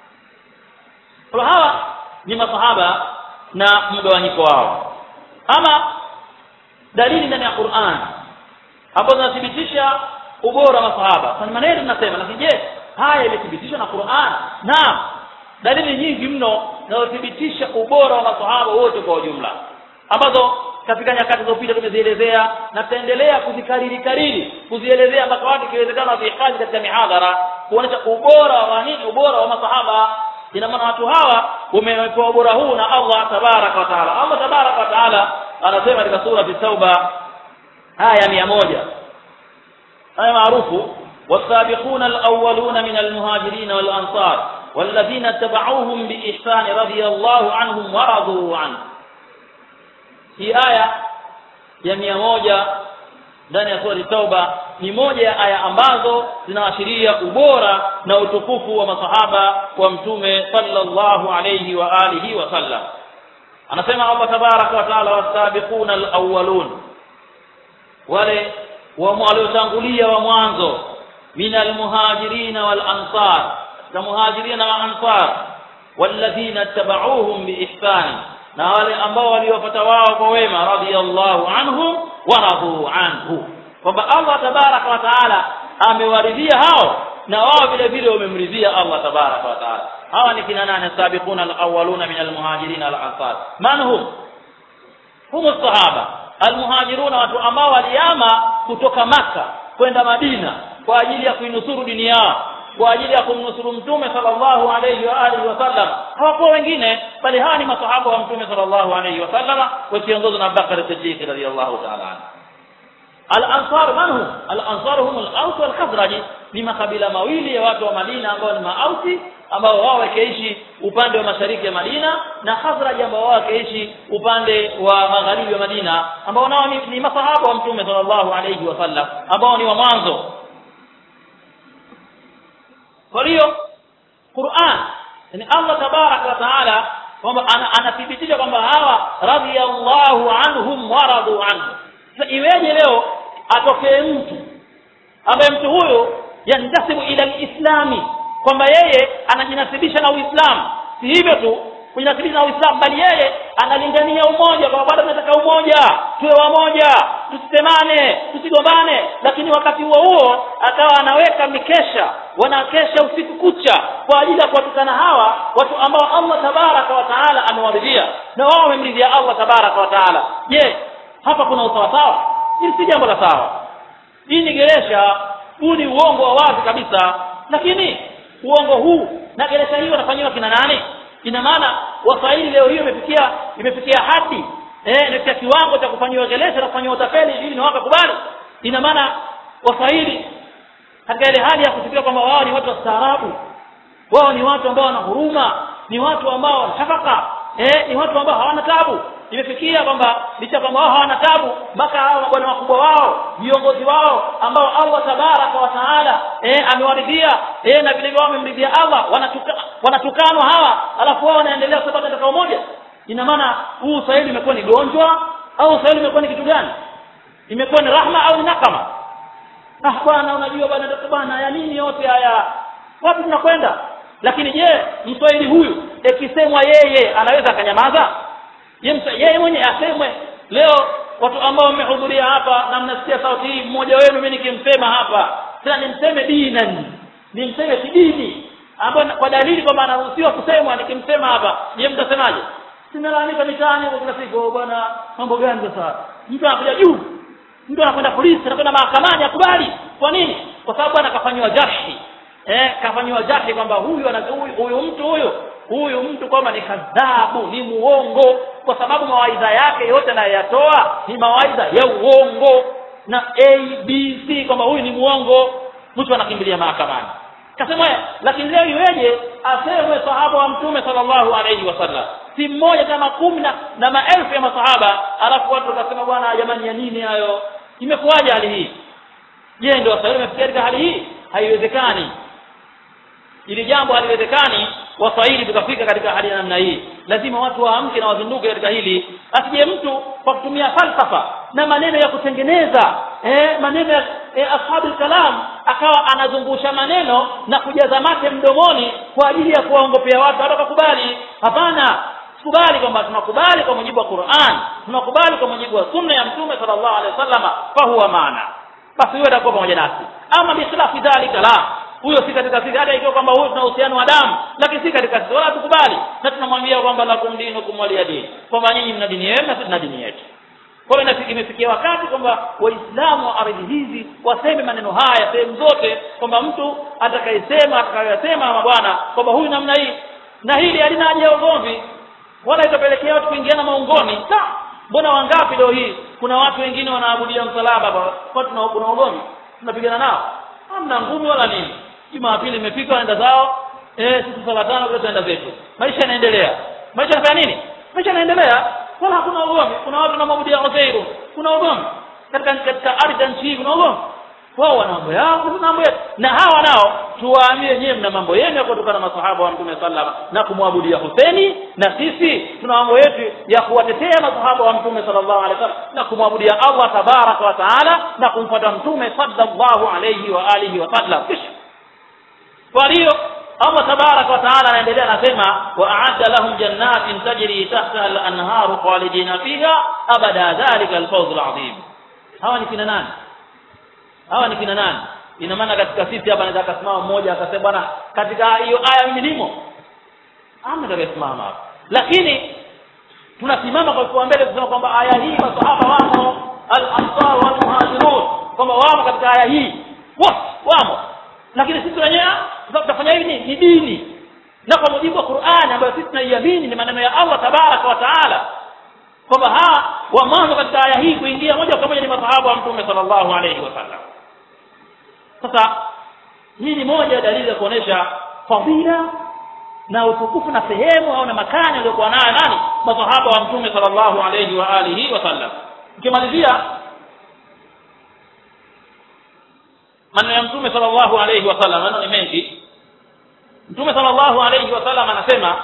kwa hawa ni masahaba na mgawanyiko wao ama dalili ndani ya Qur'an ambazo zinathibitisha ubora wa masahaba kwa maneno tunasema lakini je haya imethibitishwa na Qur'an naam dalili nyingi mno zinazothibitisha ubora wa masahaba wote kwa ujumla ambazo katika nyakati zilizopita tumezielezea na tutaendelea kuzikariri kariri kuzielezea mpaka watu ikiwezekana vihifadhi katika mihadhara kuonesha ubora wa nini ubora wa masahaba ina maana watu hawa wamepewa ubora huu na Allah tabaraka wa taala Allah tabaraka wa taala anasema katika sura at-tauba aya mia moja aya maarufu والسابقون الأولون من المهاجرين والأنصار والذين اتبعوهم بإحسان رضي الله عنهم ورضوا عنه hii aya ya mia moja ndani ya sura tauba ni moja ya aya ambazo zinaashiria ubora na utukufu wa masahaba wa mtume sallallahu alayhi wa alihi wa sallam anasema Allah tabaraka wa taala wasabiquna alawwalun wale waliotangulia wa mwanzo min almuhajirin wal ansar na muhajirin na ansar walladhina tabauhum biihsani na wale ambao waliwapata wao kwa wema radhiyallahu anhum wa radu anhu kwamba Allah tabaraka wa taala amewaridhia hao na wao vile vile wamemridhia Allah tabaraka wa taala hawa ni kina nane sabiquna alawwaluna min almuhajirin wal ansar man hum hum sahaba almuhajiruna watu ambao waliama kutoka maka kwenda Madina kwa ajili ya kuinusuru dini yao kwa ajili ya kumnusuru mtume sallallahu alayhi wa alihi wasallam hawakuwa wengine bali hawa ni masahaba wa mtume sallallahu alayhi wasallam wakiongozwa na Abubakar Siddiq radhiyallahu ta'ala anhu al-ansar manhum al-ansar hum al-aus wal khazraj ni makabila mawili ya watu wa Madina ambao ni maausi ambao wao wakiishi upande wa mashariki ya Madina na Khazraj ambao wao wakiishi upande wa magharibi wa Madina ambao nao ni, ni masahaba wa mtume sallallahu alayhi wasallam ambao ni wa mwanzo kwa hiyo Qur'an ni Allah tabarak wa taala kwamba anathibitisha kwamba hawa radhiyallahu anhum wa radu anhu sasa iweje leo atokee mtu ambaye mtu huyo yantasibu ila alislami kwamba yeye anajinasibisha na Uislamu si hivyo tu kujinasibisha na Uislamu bali yeye analingania umoja kwamba bado tunataka umoja tuwe wamoja tusitemane tusigombane lakini wakati huo huo akawa anaweka mikesha wanakesha usiku kucha kwa ajili ya kuwatukana hawa watu ambao Allah tabaraka wa taala amewaridhia na wao wamemridhia Allah tabaraka wa taala je hapa kuna usawasawa hili si jambo la sawa hii ni geresha huu ni uongo wa wazi kabisa lakini uongo huu na geresha hii wanafanyiwa kina nani ina maana waswahili leo hiyo imefikia imefikia hadi eh imefikia kiwango cha kufanyiwa geresha na kufanyiwa utapeli ili ni wakakubali ina maana waswahili katika ile hali ya kufikiria kwamba wao ni watu wastaarabu wao ni watu ambao wana huruma ni watu ambao wana shafaka eh ni watu ambao hawana tabu imefikia kwamba licha kwamba wao hawana tabu mpaka hao mabwana wakubwa wao viongozi wao ambao Allah tabaraka wa taala eh amewaridhia eh na vile vile wamemridhia Allah wanatuka, wanatukanwa hawa alafu wao wanaendelea kusema katika umoja ina maana huu Uswahili imekuwa ni gonjwa au Uswahili imekuwa ni kitu gani imekuwa ni rahma au ni nakama ah bwana unajua bwana bwana ya nini yote haya wapi tunakwenda lakini je mswahili huyu ikisemwa yeye anaweza akanyamaza yeye mwenye asemwe leo watu ambao mmehudhuria hapa na mnasikia sauti hii mmoja wenu mimi nikimsema hapa tena nimseme dinan nimseme kidini ambayo kwa dalili kwamba anaruhusiwa kusemwa nikimsema hapa je mtasemaje sinalalamika mitaani kwa kila siku "Oh, bwana mambo gani sasa mtu anakuja juu mtu anakwenda polisi anakwenda mahakamani akubali kwa nini kwa sababu bwana kafanyiwa jashi eh kafanyiwa jashi kwamba huyu ana huyu, huyu mtu huyu huyu mtu kwamba ni kadhabu ni muongo kwa sababu mawaidha yake yote anayoyatoa ni mawaidha ya uongo na abc kwamba huyu ni muongo mtu anakimbilia mahakamani kasema lakini leo iweje asemwe sahaba wa mtume sallallahu alaihi wasallam si mmoja kama kumi na, na maelfu ya masahaba alafu watu wakasema bwana jamani ya nini hayo imekuwaje hali hii je ndio waswahili wamefikia katika hali hii haiwezekani ili jambo haliwezekani waswahili tukafika katika hali ya namna hii lazima watu waamke na wazinduke katika hili asije mtu kwa kutumia falsafa na maneno ya kutengeneza eh, maneno ya eh, ashabul kalam akawa anazungusha maneno na kujaza mate mdomoni kwa ajili ya kuwaongopea watu hata wakakubali hapana tukubali kwamba tunakubali kwa mujibu wa Qur'an tunakubali kwa mujibu wa sunna ya mtume sallallahu alaihi wasallam fa huwa maana basi huyo atakuwa pamoja nasi ama bikhilafi dhalika la huyo si katika sisi hata ikiwa kwamba huyo tuna uhusiano wa damu lakini si katika sisi wala tukubali na tunamwambia kwamba lakum dinukum waliya dini kwamba nyinyi mna dini yenu na sisi tuna dini yetu kwa hiyo inafika imefikia wakati kwamba waislamu wa ardhi hizi waseme maneno haya sehemu zote kwamba mtu atakayesema atakayosema mabwana kwamba huyu namna hii na hili halina haja ya ugomvi wala itapelekea watu kuingiana maungoni sa mbona wangapi leo hii kuna watu wengine wanaabudia msalaba kwa kwa tuna kuna ugomvi tunapigana nao hamna ngumi wala nini jumapili imefika wanaenda zao eh sisi sala tano kwa tunaenda zetu maisha yanaendelea maisha yanafanya nini maisha yanaendelea wala hakuna ugomvi kuna watu wanaabudia Uzairu kuna ugomvi katika katika ardhi ya nchi hii kuna ugomvi wao wana mambo yao sisi mambo yetu na hawa nao tuwaambie nyewe mna mambo yenu ya kutokana na masahaba wa mtume sallallahu na kumwabudia Huseni na sisi tuna mambo yetu ya kuwatetea masahaba wa mtume sallallahu alaihi wasallam na kumwabudia Allah tabaraka wa taala na kumfuata mtume sallallahu alaihi wa alihi wa sallam kisha kwa hiyo Allah tabaraka wa taala anaendelea anasema wa a'adda lahum jannatin tajri tahtaha al-anharu khalidina fiha abada dhalika al-fawz al-azim hawa ni kina nani hawa ni kina nani ina maana katika sisi hapa anaweza akasimama mmoja akasema bwana katika hiyo aya mimi nimo amna atakayesimama hapa lakini tunasimama kwa kuwa mbele kusema kwamba aya hii masahaba wamo al-ansar wal muhajirun kwamba wamo katika aya hii wote wamo lakini sisi wenyewe sasa tutafanya hivi ni, ni dini na kwa mujibu wa Qur'ani ambayo sisi tunaiamini ni maneno ya Allah tabaraka wa taala kwamba ha wa mwanzo katika aya hii kuingia moja kwa moja ni masahaba wa mtume sallallahu alayhi wasallam sasa hii ni moja ya dalili ya kuonesha fadhila na utukufu na sehemu au na makani aliyokuwa nayo nani masahaba wa mtume sallallahu alayhi wa alihi wasallam ukimalizia maneno ya mtume sallallahu alayhi wasallam maneno ni mengi mtume sallallahu alayhi wasallam anasema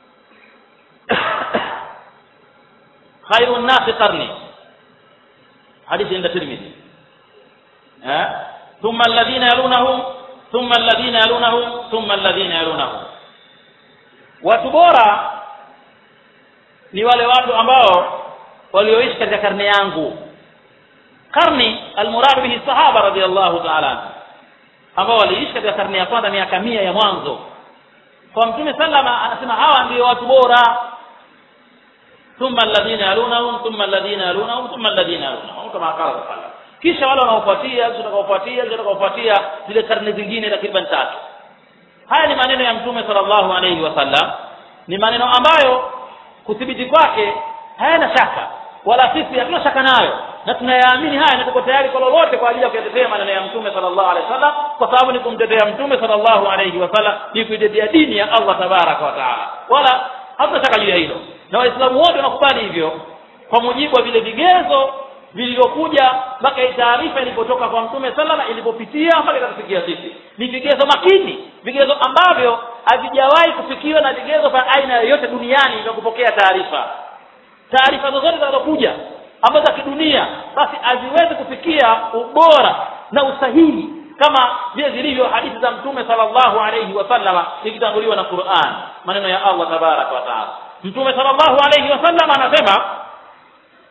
khairu nnasi qarni hadithi inda tirmidhi eh thumma alladhina yalunahum thumma alladhina yalunahum thumma alladhina yalunahum watu bora ni wale watu ambao walioishi katika karne yangu karni almurad bihi sahaba radhiallahu ta'ala ambao waliishi katika karne ya kwanza miaka mia ya mwanzo kwa mtume sallama anasema hawa ndio watu bora thumma alladhina yalunahum thumma alladhina yalunahum thumma alladhina yalunahum kama qala sallallahu kisha wale wanaofuatia kisha watakaofuatia kisha watakaofuatia zile karne zingine takriban tatu haya ni maneno ya mtume sallallahu alayhi wasallam ni maneno ambayo kuthibiti kwake hayana shaka wala sisi hatuna shaka nayo na tunayaamini haya na tuko tayari kwa lolote kwa ajili ya kuyatetea maneno ya mtume sallallahu alaihi wasallam kwa sababu ni kumtetea mtume sallallahu alaihi wasallam ni kuitetea dini ya Allah tabaraka wa taala wala hatuna shaka juu ya hilo na waislamu wote wanakubali hivyo kwa mujibu wa vile vigezo vilivyokuja mpaka hii taarifa ilipotoka kwa mtume sallama ilipopitia mpaka ikatufikia sisi ni vigezo makini vigezo ambavyo havijawahi kufikiwa na vigezo vya aina yoyote duniani vya kupokea taarifa taarifa zozote zinazokuja ambazo za kidunia basi haziwezi kufikia ubora na usahihi kama vile zilivyo hadithi za mtume sallallahu alayhi wasallama ikitanguliwa na Qur'an maneno ya Allah tabaraka wa taala mtume sallallahu alayhi wasallam anasema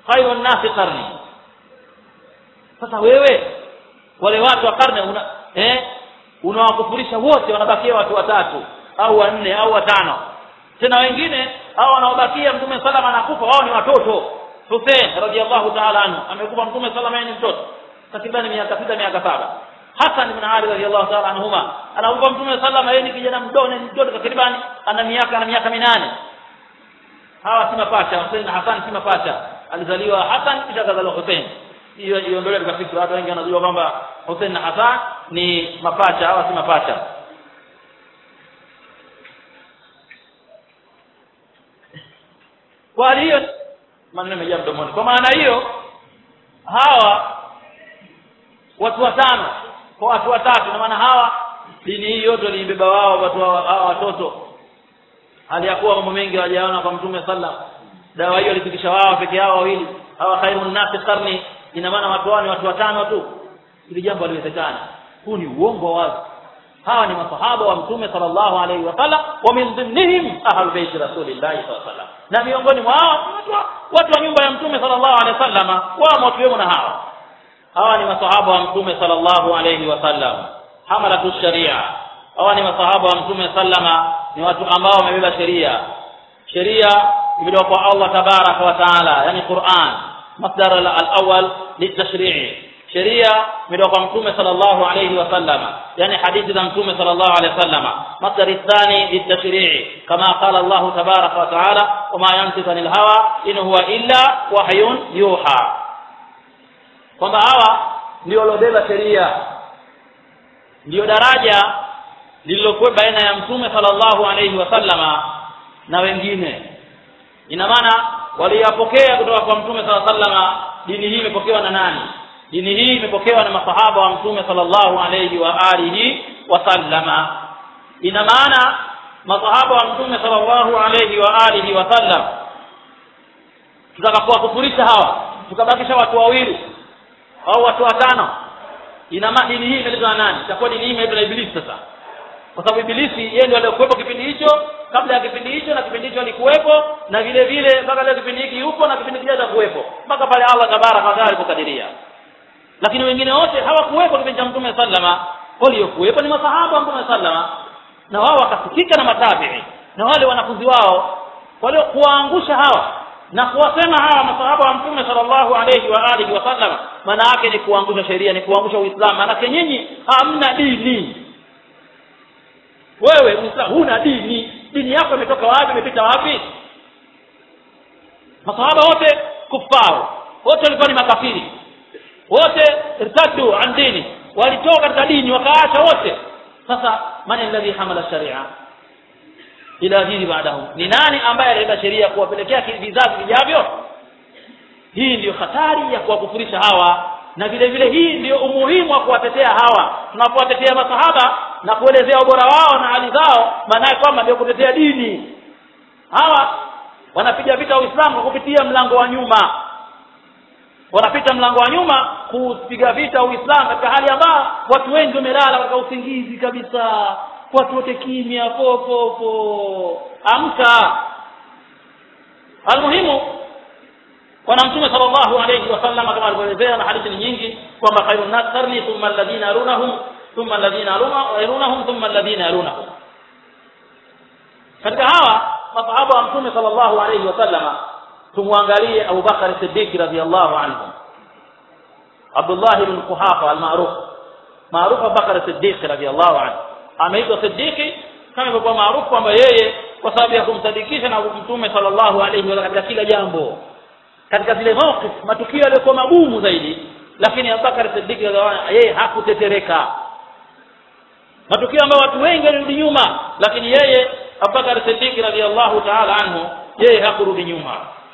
khairu nnasi qarni sasa wewe wale watu wa karne una eh unawakufurisha wote wanabakia watu watatu au wanne au watano tena wengine hao wanaobakia mtume salama anakufa wao ni watoto Hussein radhiallahu ta'ala anhu amekufa mtume salama ni mtoto takriban miaka sita miaka saba Hassan ibn Ali radhiallahu ta'ala anhuma anakufa mtume salama yeye ni kijana mdogo ni mtoto takriban ana miaka ana miaka minane hawa si mapacha Hussein na Hassan si mapacha alizaliwa Hassan kisha kazaliwa Hussein hiyo iondolewe katika fikra watu wengi wanajua kwamba Hussein na Hassan ni mapacha hawa si mapacha kwa hali hiyo maneno yamejaa mdomoni kwa maana hiyo hawa watu watano kwa watu watatu na maana hawa dini hii yote waliibeba wao watu hawa hawa watoto hali ya kuwa mambo mengi hawajaona kwa mtume sallam dawa hiyo walifikisha wao peke yao wawili hawa khairun nasi karni ina maana watu hao ni watu watano tu ili jambo haliwezekani huu ni uongo wazi hawa ni masahaba wa mtume sallallahu alaihi wasallam wa min dhimnihim ahlu baiti rasulillahi sallallahu alaihi wasallam na miongoni mwa hao watu wa, watu wa nyumba ya mtume sallallahu alaihi wasallam wao wakiwemo na hawa hawa ni masahaba wa mtume sallallahu alaihi wasallam hamalatu sharia hawa ni masahaba wa mtume sallama ni watu ambao wamebeba sheria sheria imetoka kwa Allah tabaraka wa taala yani Qur'an masdar al-awwal litashri'i sheria imetoka kwa mtume sallallahu alayhi wasallam yani hadithi za mtume sallallahu alayhi wasallam masdar athani litashri'i kama qala Allah tabaraka wa taala wama yantiqu anil hawa in huwa illa wahyun yuha kwamba hawa ndio waliobeba sheria ndio daraja lililokuwa baina ya mtume sallallahu alayhi wasallama na wengine ina maana waliyapokea kutoka kwa mtume sallallahu alayhi wasallama dini hii imepokewa na nani dini hii imepokewa na masahaba wa mtume sallallahu alayhi wa alihi wasallama ina maana masahaba wa mtume sallallahu alayhi wa alihi wasallam tutakapowakufurisha hawa tukabakisha watu wawili au watu watano ina maana dini hii imeletwa na nani itakuwa dini hii imeletwa na ibilisi sasa kwa sababu ibilisi yeye ndiye aliyekuwepo kipindi hicho kabla ya kipindi hicho na kipindi hicho alikuwepo na vile vile mpaka leo kipindi hiki yupo na kipindi kijacho atakuwepo mpaka pale Allah tabaraka wa taala alipokadiria lakini wengine wote hawakuwepo kipindi cha mtume sallama waliokuwepo ni masahaba wa mtume sallama na wao wakasikika na matabi'i na wale wanafunzi wao waliokuwaangusha hawa na kuwasema hawa masahaba wa mtume sallallahu alayhi wa alihi wasallam maana yake ni kuangusha sheria ni kuangusha uislamu maana nyinyi hamna dini wewe uislamu huna dini dini yako imetoka wapi imepita wapi masahaba wote kufaru wote walikuwa ni makafiri wote irtaddu an dini walitoka katika dini wakaacha wote sasa man alladhi hamala sharia ila dini baadahum ni nani ambaye alileta sheria kuwapelekea vizazi vijavyo hii ndiyo hatari ya kuwakufurisha hawa na vile vile hii ndiyo umuhimu wa kuwatetea hawa tunapowatetea masahaba na kuelezea ubora wao na hali zao maanaye kwamba ndio kutetea dini hawa wanapiga vita uislamu kwa kupitia mlango wa nyuma wanapita mlango wa nyuma kupiga vita uislamu katika hali ambayo watu wengi wamelala katika usingizi kabisa watu wote kimya po po po amka almuhimu bwana mtume sallallahu alayhi wasallam kama alivyoelezea na hadithi nyingi kwamba khairun nas qarni thumma alladhina yarunahum thumma alladhina yarunahum thumma alladhina yarunahum katika hawa masahaba wa mtume sallallahu alayhi wasallam tumwangalie Abu Bakar Siddiq radhiyallahu anhu Abdullah ibn Quhafa al-ma'ruf maarufu Abu Bakar Siddiq radhiyallahu anhu ameitwa Siddiqi kama ilivyokuwa maarufu kwamba yeye kwa sababu ya kumsadikisha na mtume sallallahu alayhi wa katika kila jambo katika zile mawqif matukio yaliyokuwa magumu zaidi lakini Abubakar Siddiq yeye hakutetereka matukio ambayo watu wengi walirudi nyuma lakini yeye Abubakar Siddiq radhiyallahu ta'ala anhu yeye hakurudi nyuma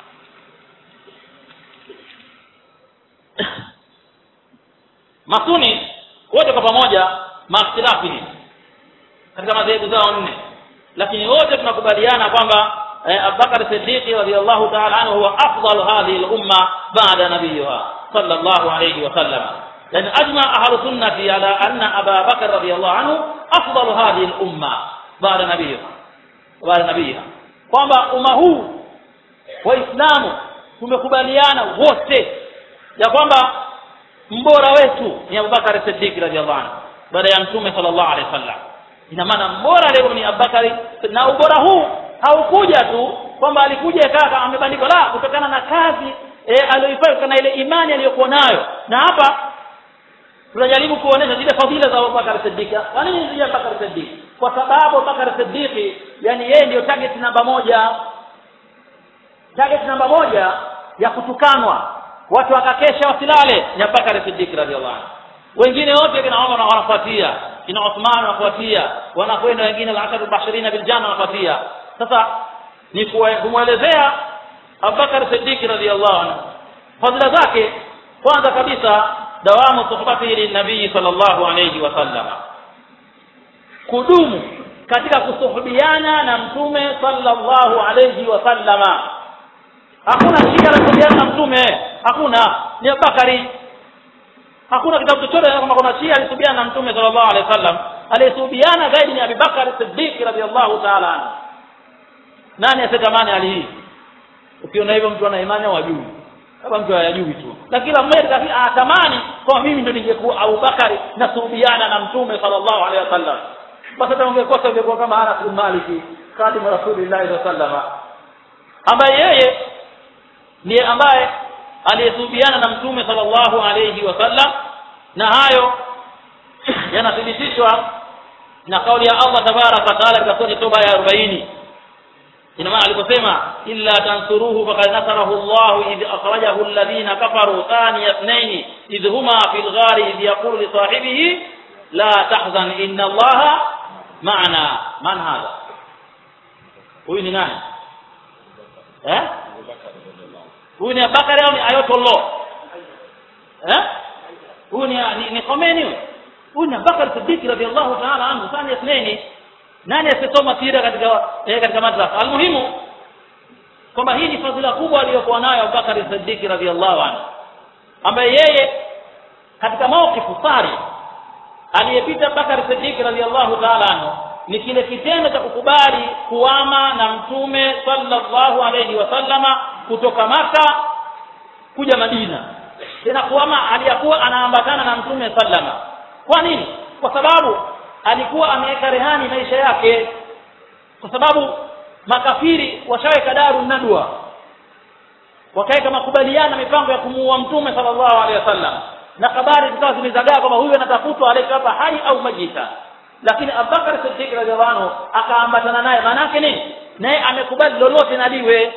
masuni wote kwa pamoja makhtilafi katika madhehebu zao nne lakini wote tunakubaliana kwamba Abubakar Siddiq radhiyallahu ta'ala anhu huwa afdal hadhihi al-umma ba'da nabiyha sallallahu alayhi wa sallam yani ajma ahlu sunnati ala anna Aba Bakr radhiyallahu anhu afdal hadhihi al-umma ba'da nabiyha ba'da nabiyha kwamba umma huu waislamu tumekubaliana wote ya kwamba mbora wetu ni Abubakar Siddiq radhiallahu anhu baada ya mtume sallallahu alaihi wasallam ina maana mbora leo ni Abubakar na ubora huu haukuja tu kwamba alikuja kaka amebandikwa la kutokana na kazi e, aliyoifanya na ile imani aliyokuwa nayo na hapa tunajaribu kuonesha zile fadhila za Abubakar Siddiq kwa nini zile Abubakar Siddiq kwa sababu Abubakar Siddiq yani yeye ndio target namba moja target namba moja ya kutukanwa watu wakakesha wasilale ni Abubakar Siddiq radhiallahu anhu wengine wote kina Umar wanafuatia kina Uthman wanafuatia wanakwenda wengine al-ashar bashirina bil janna wanafuatia sasa ni kumwelezea Abubakar Siddiq radhiallahu anhu fadhila zake kwanza kabisa dawamu suhbatihi linabii sallallahu alayhi wasallam kudumu katika kusuhubiana na mtume sallallahu alayhi wasallama hakuna shida la kusuhubiana na mtume hakuna ni Abubakari hakuna kitabu chochote kama kuna shia alisuhubiana na mtume sallallahu alayhi wasallam aliyesuhubiana zaidi ni Abubakar Siddiq radhiyallahu ta'ala anhu nani asitamani hali hii ukiona hivyo mtu ana imani au ajui kama mtu hayajui tu na kila mmoja anatamani kwa mimi ndio ningekuwa Abubakari na suhubiana na mtume sallallahu alaihi wasallam basi hata ungekosa ungekuwa kama Anas bin Malik khadimu Rasulillah sallallahu alaihi wasallam ambaye yeye ndiye ambaye aliyesuhubiana na mtume sallallahu alaihi wasallam na hayo yanathibitishwa na kauli ya Allah tabaraka wa taala katika sura Toba ya 40 ina maana aliposema illa tansuruhu faqad nasarahu Allah idh akhrajahu alladhina kafaru thaniya ithnain idh huma fil ghari idh yaqulu li sahibihi la tahzan inna Allah ma'ana man hadha huyu ni nani eh huyu ni Abubakar au ni Ayatollah eh huyu ni ni, ni Khomeini huyu huyu ni Abubakar Siddiq radhiyallahu ta'ala anhu thaniya ithnain nani asisoma sira katika eh, katika madrasa almuhimu kwamba hii ni fadhila kubwa aliyokuwa nayo Abubakar Siddiq radhiallahu anhu ambaye yeye katika mawqifu sari aliyepita Abubakar Siddiq radhiallahu ta'ala anhu ni kile kitendo cha kukubali kuama na mtume sallallahu alayhi wasallama kutoka maka kuja Madina tena kuama aliyakuwa anaambatana na mtume sallama kwa nini kwa sababu alikuwa ameweka rehani maisha yake kwa sababu makafiri washaweka daru nadwa wakaweka makubaliano mipango ya kumuua mtume sallallahu alaihi wasallam na habari zikawa zimezagaa kwamba huyu anatafutwa aleka hapa hai au majita lakini Abubakar Siddiq radhiallahu anhu akaambatana naye maana yake nini naye amekubali lolote naliwe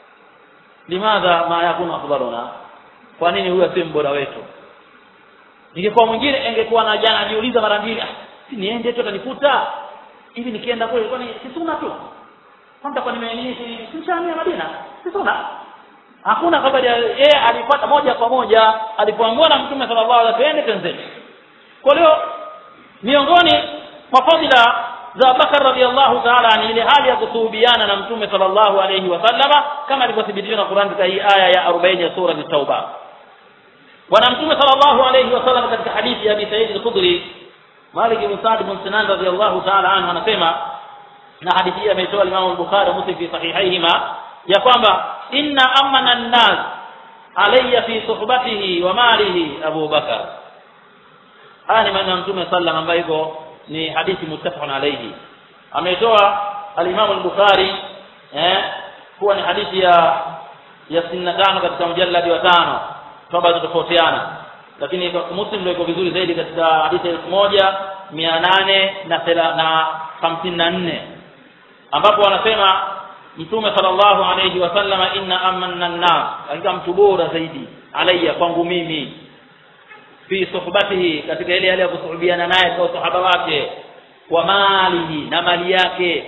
limadha ma yakunu afdaluna kwa nini huyu asiye mbora wetu ingekuwa mwingine ingekuwa na jana anajiuliza mara mbili ah si niende tu atanifuta hivi nikienda kule kwani si sunna tu kwanza kwa nime simshamia Madina si sunna hakuna habari yeye alipata moja kwa moja alipoambiwa na mtume sallallahu alaihi wasallam twende kwa hiyo miongoni mwa fadhila za Bakar radhiallahu ta'ala ni ile hali ya kusuhubiana na mtume sallallahu alaihi wasallama kama ilivyothibitishwa na Qur'an katika hii aya ya 40 ya sura at-Tauba bwana mtume sallallahu alaihi wasallam katika hadithi ya Abi Sa'id al-Khudri Malik bin Sa'd bin Sinan radhiyallahu ta'ala anhu anasema na hadithi hii ameitoa Imam al-Bukhari Muslim fi sahihaihima ya kwamba inna amana an-nas alayya fi suhbatihi wa malihi Abu Bakar haya ni maneno ya Mtume sallam ambayo iko ni hadithi muttafaqun alayhi ameitoa al-Imam al-Bukhari eh kuwa ni hadithi ya ya 65 katika mjalladi wa tano toba tofautiana lakini Muslim ndio iko vizuri zaidi katika hadithi elfu moja mia nane na na hamsini na nne ambapo wanasema Mtume sallallahu alayhi wasallam inna amanna an-nas hakika mtu bora zaidi alayya kwangu mimi fi suhbatihi katika ile hali ya kusuhubiana naye kwa sahaba wake wa malihi na mali yake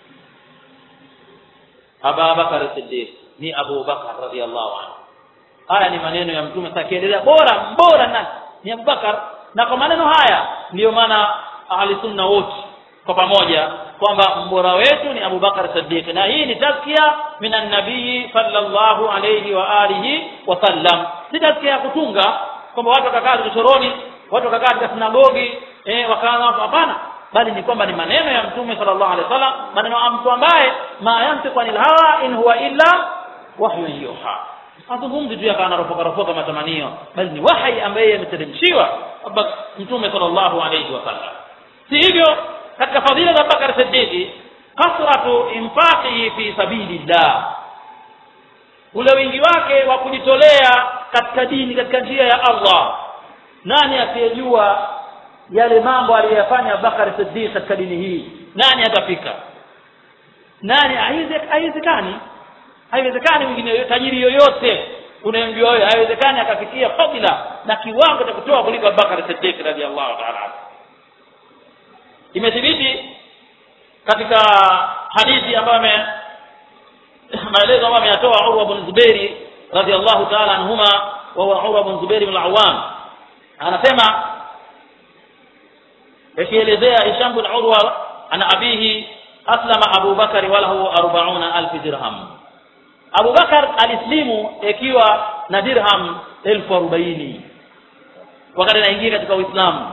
Abu Bakar Siddiq ni Abu Bakar radhiallahu anhu haya ni maneno ya mtume sasa kiendelea bora bora na ni Abubakar na kwa maneno haya ndiyo maana ahli sunna wote kwa pamoja kwamba mbora wetu ni Abubakar Siddiq na hii ni tazkia minan nabii sallallahu alayhi wa alihi wasallam si tazkia ya kutunga kwamba watu wakakaa vichoroni watu wakakaa katika sinagogi eh wakaanza hapana bali ni kwamba ni maneno ya mtume sallallahu alaihi wasallam maneno ya mtu ambaye ma yantiqu anil hawa in huwa illa wahyun yuha hazungumzi tu yakawa anaropoka ropoka matamanio bali ni wahai ambaye ameteremshiwa mtume sallallahu alayhi wasallam si hivyo katika fadhila za Abubakar Siddiq kasratu infaqihi fi sabilillah ule wingi wake wa kujitolea katika dini katika njia ya Allah nani asiyejua yale mambo aliyoyafanya Abubakar Siddiq katika dini hii nani atafika nani haiwezekani haiwezekani mwingine tajiri yoyote unayemjua wewe haiwezekani akafikia fadhila na kiwango cha kutoa kuliko Abubakar Siddiq radhiallahu ta'ala imethibiti katika hadithi ambayo maelezo ambayo ameyatoa Urwa bin Zubairi radhiallahu ta'ala anhuma wa huwa Urwa bin Zubairi bin al-Awwam anasema yakielezea Hisham bin Urwa ana abihi aslama Abu Bakari wa lahu 40000 dirham Abu Bakar alislimu ikiwa na dirham elfu arobaini wakati anaingia katika Uislamu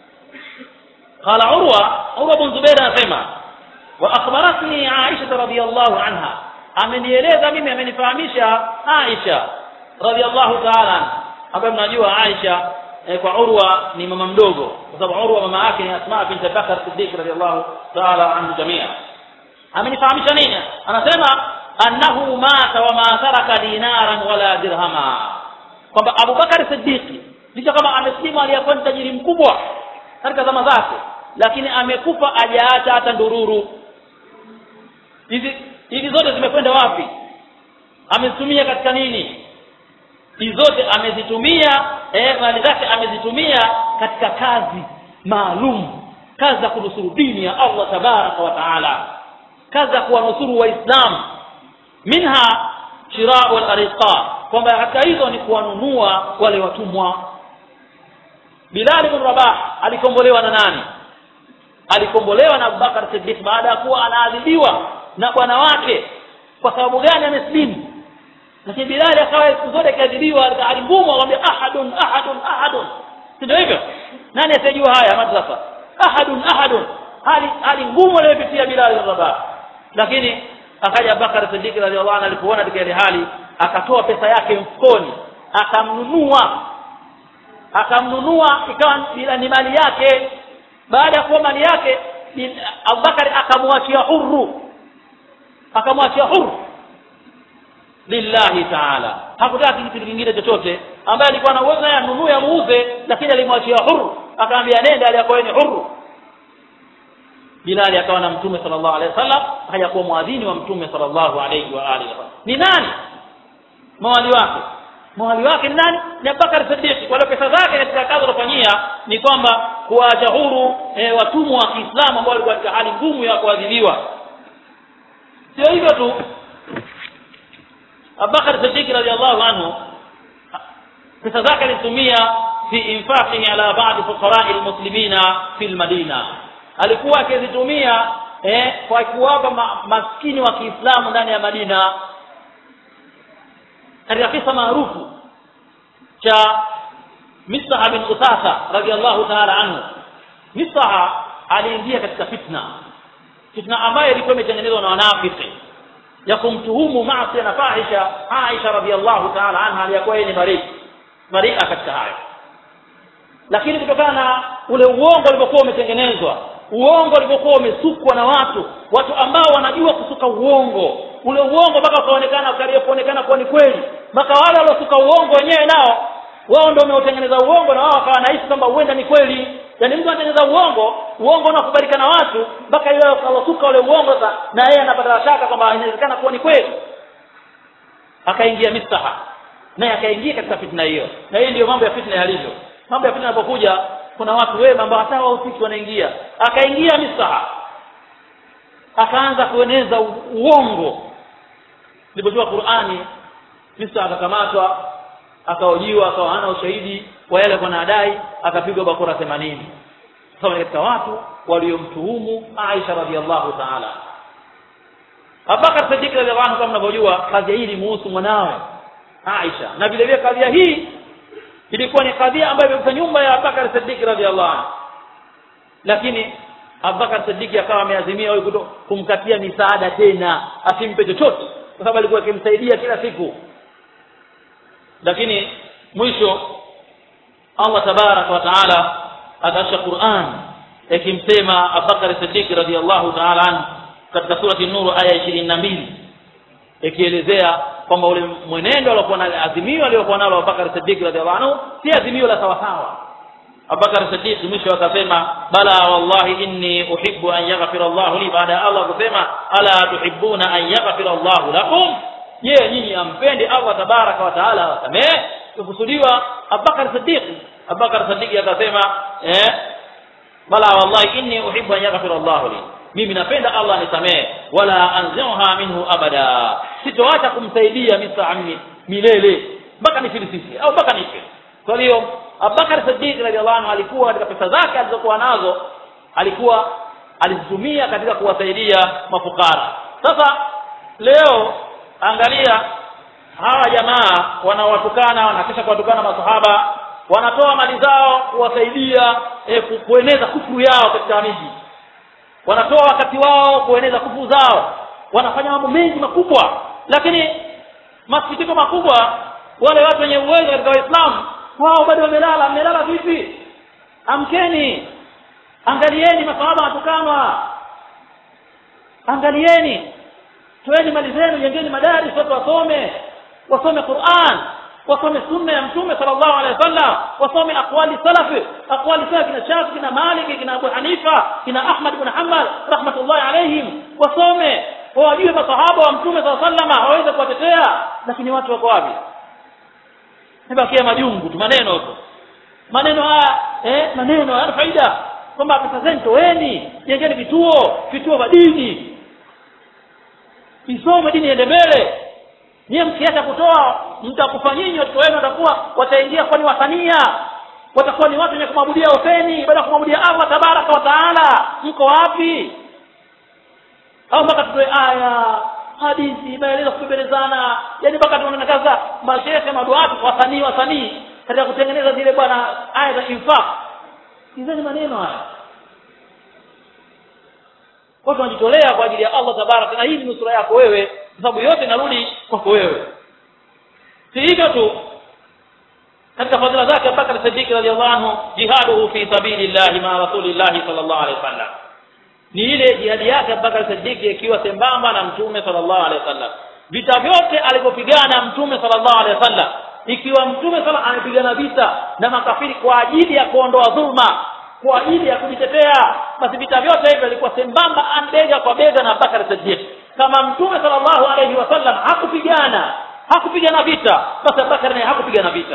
qala Urwa Urwa bin Zubair anasema wa akhbaratni Aisha radhiyallahu anha amenieleza mimi amenifahamisha Aisha radhiyallahu ta'ala ambaye mnajua Aisha eh, kwa Urwa ni mama mdogo kwa sababu Urwa mama yake ni Asma bint Bakar Siddiq radhiyallahu ta'ala anhu jamia amenifahamisha nini anasema annahu mata wa ma taraka dinaran wala dirhama kwamba Abu Bakar Siddiq licha kama ameslimu aliyakuwa ni tajiri mkubwa katika zama zake lakini amekufa hajaacha hata ndururu hizi hizi zote zimekwenda wapi amezitumia katika nini hizi zote amezitumia eh, mali zake amezitumia katika kazi maalum kazi za kunusuru dini ya Allah tabaraka wa taala kazi za kuwanusuru waislamu minha shirau al-ariqa kwamba katika hizo ni kuwanunua wale watumwa Bilal ibn Rabah alikombolewa na nani alikombolewa na Abubakar Siddiq baada ya kuwa anaadhibiwa na bwana wake kwa sababu gani ameslimu lakini Bilal akawa siku zote akiadhibiwa katika hali ngumu akamwambia ahadun ahadun ahadun ndio hivyo nani asiyejua haya madrasa ahadun ahadun hali hali ngumu aliyopitia Bilal ibn Rabah lakini akaja Abubakar Siddiq radhiallahu anhu alipoona katika ile hali akatoa pesa yake mfukoni akamnunua akamnunua ikawa bila ni mali yake baada ya kuwa mali yake Abubakar akamwachia huru akamwachia huru lillahi taala hakutaka kitu kingine chochote ambaye alikuwa na uwezo anunue amuuze lakini alimwachia huru akamwambia nenda aliyakuwa ni huru Bilali akawa na mtume sallallahu alaihi wasallam akaja kuwa mwadhini wa mtume sallallahu alaihi wa alihi wasallam ni nani mawali wake mawali wake ni nani ni Abubakar Siddiq wale pesa zake katika kazi alofanyia ni kwamba kuwaacha huru e, watumwa wa Kiislamu ambao walikuwa katika hali ngumu ya kuadhibiwa sio hivyo tu Abubakar Siddiq radhiallahu anhu pesa zake alitumia fi infaqihi ala ba'd fuqara'i almuslimina fil madina alikuwa akizitumia eh, kwa kuwapa ma, maskini wa Kiislamu ndani ya Madina katika kisa maarufu cha Mistaha bin Uthatha radhiallahu ta'ala anhu Mistaha aliingia katika fitna fitna ambayo ilikuwa imetengenezwa na wanafiki ya kumtuhumu maasi na fahisha Aisha radhiallahu ta'ala anha aliyakuwa yeye ni bari baria katika hayo lakini kutokana na ule uongo ulivyokuwa umetengenezwa uongo ulivyokuwa umesukwa na watu watu ambao wanajua kusuka uongo ule uongo mpaka ukaonekana ukaria kuonekana kuwa ni kweli mpaka wale waliosuka uongo wenyewe nao wao ndio wameutengeneza uongo na wao wakawa nahisi kwamba huenda ni kweli yaani mtu anatengeneza uongo uongo unakubalika na watu mpaka yule alosuka ule uongo sasa na yeye anapata shaka kwamba inawezekana kuwa ni kweli akaingia mistaha naye akaingia katika fitna hiyo na hiyo ndiyo mambo ya fitna yalivyo mambo ya fitna yanapokuja kuna watu wema ambao hata wahusiki wanaingia akaingia misaha akaanza kueneza uongo ilipojua Qur'ani misaha akakamatwa akaojiwa akawa hana ushahidi wa yale kwa nadai akapigwa bakora 80 sawa katika watu waliomtuhumu Aisha radhiallahu ta'ala Abubakar Siddiq radhiallahu anhu kama mnavyojua kazi hii ilimuhusu mwanawe Aisha na vile vile kadhia hii ilikuwa ni kadhia ambayo imekuta nyumba ya Abubakar Siddiq radhiallahu anhu lakini Abubakar Siddiq akawa ameazimia huyu kumkatia misaada tena asimpe chochote kwa sababu alikuwa akimsaidia kila siku lakini mwisho Allah tabaraka wa taala akasha Qur'an yakimsema Abubakar Siddiq radhiyallahu ta'ala anhu katika surati Nur aya ishirini na mbili ikielezea kwamba ule mwenendo aliokuwa na azimio aliyokuwa nalo Abubakar Siddiq radhiallahu anhu si azimio la sawasawa Abubakar Siddiq mwisho akasema bala wallahi inni uhibbu an yaghfira Allahu li baada ya Allah kusema ala tuhibbuna an yaghfira Allahu lakum je nyinyi ampendi Allah tabaraka wa taala awasamehe kukusudiwa Abubakar Siddiq Abubakar Siddiq akasema eh bala wallahi inni uhibbu an yaghfira Allahu li mimi napenda Allah nisamehe wala anziha minhu abada sitoacha kumsaidia misaami milele mpaka nifilisisi au mpaka nife kwa hiyo Abubakar Siddiq radhiallahu anhu alikuwa katika pesa zake alizokuwa nazo alikuwa alizitumia katika kuwasaidia mafukara sasa leo angalia hawa jamaa wanawatukana wanakisha kuwatukana masahaba wanatoa mali zao kuwasaidia eh, kueneza kufuru yao katika miji wanatoa wakati wao kueneza kufu zao wanafanya mambo mengi makubwa lakini masikitiko makubwa wale watu wenye uwezo katika waislamu wao bado wamelala mmelala vipi amkeni angalieni masahaba watukanwa angalieni toeni mali zenu jengeni madaris watu wasome wasome Qur'an wasome sunna ya mtume sallallahu alaihi wasallam wasome aqwali salafi aqwali salafi kina Shafi kina Malik kina Abu Hanifa kina Ahmad ibn Hanbal rahmatullahi alaihim wasome wajue masahaba wa mtume sallallahu alaihi wasallam hawawezi kuwatetea lakini watu wako wapi nibakia majungu tu maneno tu maneno haya eh maneno hayana faida kwamba pesa zenu toeni jengeni vituo vituo vya dini isome dini iende mbele nyie mkiacha kutoa mtakufa nyinyi watoto wenu watakuwa wataingia kwani wasania watakuwa ni watu wenye kumwabudia Huseni baada ya kumwabudia Allah tabaraka wa taala mko wapi au mpaka tutoe aya hadithi maelezo kubembelezana yani mpaka tunaonekana mashehe maduatu wasanii wasanii katika kutengeneza zile bwana aya za infaq sizeni maneno haya watu wanajitolea kwa ajili ya Allah tabaraka na hii ni nusura yako wewe kwa sababu yote inarudi kwako wewe si hivyo tu katika fadhila zake Abubakar Siddiq radhiallahu anhu jihaduhu fi sabilillah ma rasulillah sallallahu alaihi wasallam ni ile jihadi yake Abubakar Siddiq ikiwa sembamba na mtume sallallahu alaihi wasallam vita vyote alivyopigana mtume sallallahu alaihi wasallam ikiwa mtume sala anapigana vita na makafiri kwa ajili ya kuondoa dhulma kwa ajili ya kujitetea basi vita vyote hivyo ilikuwa sembamba bega kwa bega na Abubakar Siddiq kama mtume sallallahu alaihi wasallam hakupigana hakupigana vita basi Abubakar naye hakupigana vita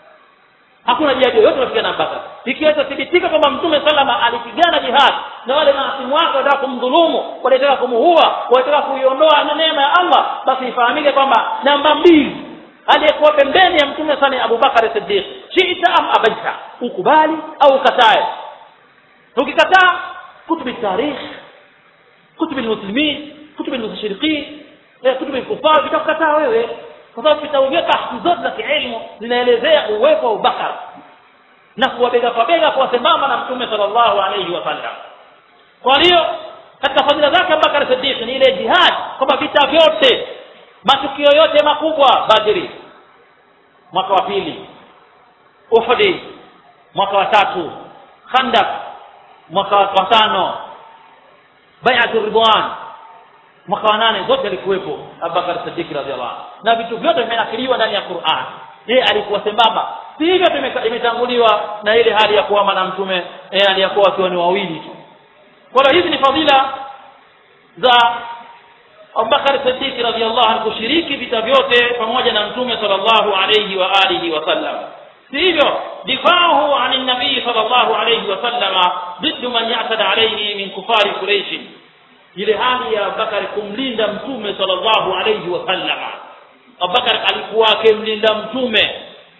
hakuna jihadi yoyote iliyopigana Abubakar ikiwa itathibitika kwamba mtume salama alipigana jihad na wale maasimu wake wataka kumdhulumu walitaka kumuua walitaka kuiondoa neema ya Allah basi ifahamike kwamba namba mbili aliyekuwa pembeni ya mtume sana Abubakar Siddiq shiita am abaita ukubali au ukatae ukikataa kutubi tarikh kutubi muslimin kutubi mushrikin kutubi kufar vitakukataa wewe kwa sababu vitabu vyote bahthi zote za kielimu zinaelezea uwepo wa Abubakar na kuwabega kwa bega kwa sambamba na mtume sallallahu alayhi wasallam kwa hiyo katika fadhila zake Abubakar Siddiq ni ile jihad kwamba vita vyote matukio yote makubwa Badri mwaka wa pili Uhud mwaka wa tatu Khandaq mwaka wa tano Bai'atul Ridwan mwaka wa nane zote alikuwepo Abubakar Siddiq radhiallahu anhu na vitu vyote vimenakiliwa ndani ya Qur'an yeye alikuwa sembamba si hivyo imetanguliwa na ile hali ya kuwa na mtume yeye aliyakuwa wakiwa ni wawili tu kwa hiyo hizi ni fadhila za Abubakar Siddiq radhiallahu anhu kushiriki vita vyote pamoja na mtume sallallahu alayhi wa alihi wasallam si hivyo difahu an nabii sallallahu alayhi wasallama ضد man ya'tada alayhi min kufari quraish ile hali ya Abubakar kumlinda mtume sallallahu alayhi wasallama Abubakar alikuwa akimlinda mtume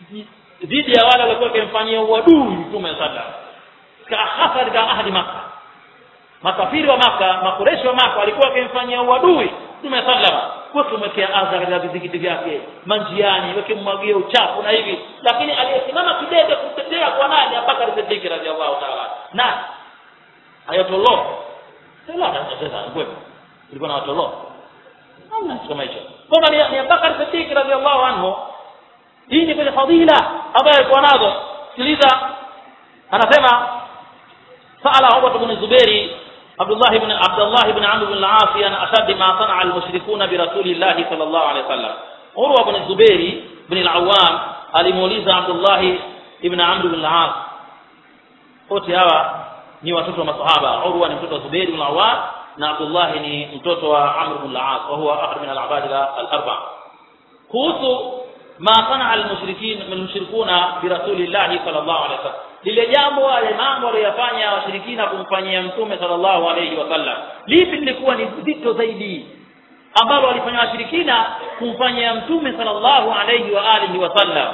dhidi ya wale walikuwa wakimfanyia uadui mtume sallallahu hasa katika ahadi Makkah makafiri wa maka makureshi wa maka walikuwa wakimfanyia uadui mtume sallama kwa kumwekea adha katika vizikiti vyake manjiani wakimwagia uchafu na hivi lakini aliyesimama kidete kutetea kwa nani Abubakar Siddiq radhiallahu ta'ala na ayatollah sala sasa ngwepo ilikuwa na watollah hamna kama hicho kwamba ni, ni Abubakar Siddiq radhiallahu anhu hii ni kwenye fadhila ambayo alikuwa nazo sikiliza anasema sala Urwa ibn Zubairi Abdullah ibn Abdullah ibn Amr ibn al-As an ashad ma sana'a al-mushrikuna bi Rasulillah sallallahu alayhi wasallam Urwa ibn Zubairi ibn al-Awwam alimuuliza Abdullah ibn Amr ibn al-As wote hawa ni watoto wa masahaba Urwa ni mtoto wa Zubair ibn al-Awwam na Abdullah ni mtoto wa Amr ibn al-As wa huwa ahad min al-abadila al-arba kuhusu ma sana al-mushrikin al-mushrikuna bi rasulillah sallallahu alaihi wasallam lile jambo wale mambo waliyofanya washirikina kumfanyia mtume sallallahu alaihi wasallam lipi lilikuwa ni zito zaidi ambalo walifanya washirikina kumfanyia mtume sallallahu alaihi wa alihi wasallam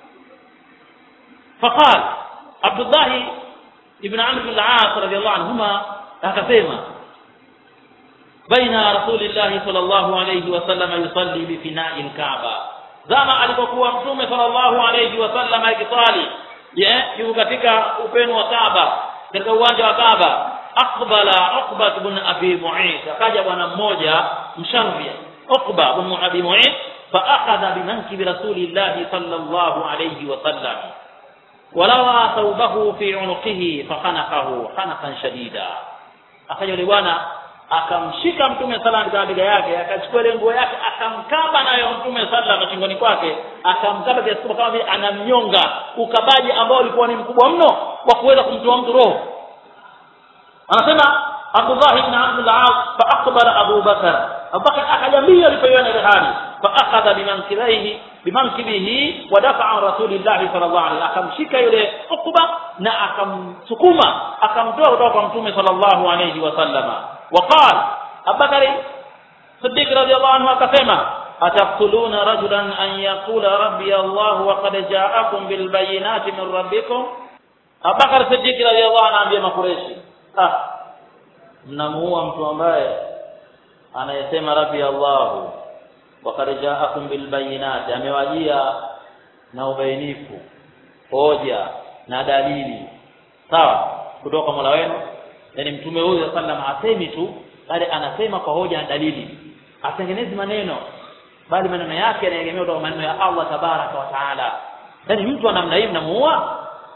faqal Abdullah ibn Amr bin al-As radiyallahu anhuma akasema baina rasulillahi sallallahu alayhi wa sallam yusalli bi fina'i al-Kaaba zama alipokuwa mtume sallallahu alayhi wa sallam akisali yuko katika upenu wa Kaaba katika uwanja wa Kaaba aqbala Uqba ibn Abi Mu'ayth akaja bwana mmoja msharri Uqba ibn Abi Mu'ayth fa akhadha bi mankibi rasulillahi sallallahu alayhi wa sallam walawa thawbahu fi unuqihi fakhanaqahu khanaqan shadida akaja yule bwana akamshika mtume sala katika bega yake akachukua ile nguo yake akamkaba nayo mtume sala shingoni kwake akamkaba kiasi kwamba kama vile anamnyonga ukabaji ambao ulikuwa ni mkubwa mno wa kuweza kumtoa mtu roho anasema Abdullah ibn Abdul Aas fa aqbala Abu Bakar Abu Bakar akajambia alipoiona ile hali fa akhadha bimankibaihi bimankibihi wa dafa'a rasulillahi sallallahu alaihi akamshika yule Uqba na akamsukuma akamtoa kutoka kwa mtume sallallahu alaihi wasallama وقال أبو بكر صديق رضي الله عنه akasema أتقتلون رجلا أن يقول ربي الله وقد جاءكم بالبينات من ربكم أبو بكر صديق رضي الله عنه ambia makureshi ah mnamuua mtu ambaye anayesema rabbi Allah waqad ja'akum bil bayinati amewajia na ubainifu hoja na dalili sawa kutoka Mola wenu yani mtume huyu sallam asemi tu bali anasema kwa hoja na dalili atengenezi maneno bali maneno yake yanaegemea kutoka maneno ya Allah tabaraka wa taala yani mtu wa namna hii mnamuua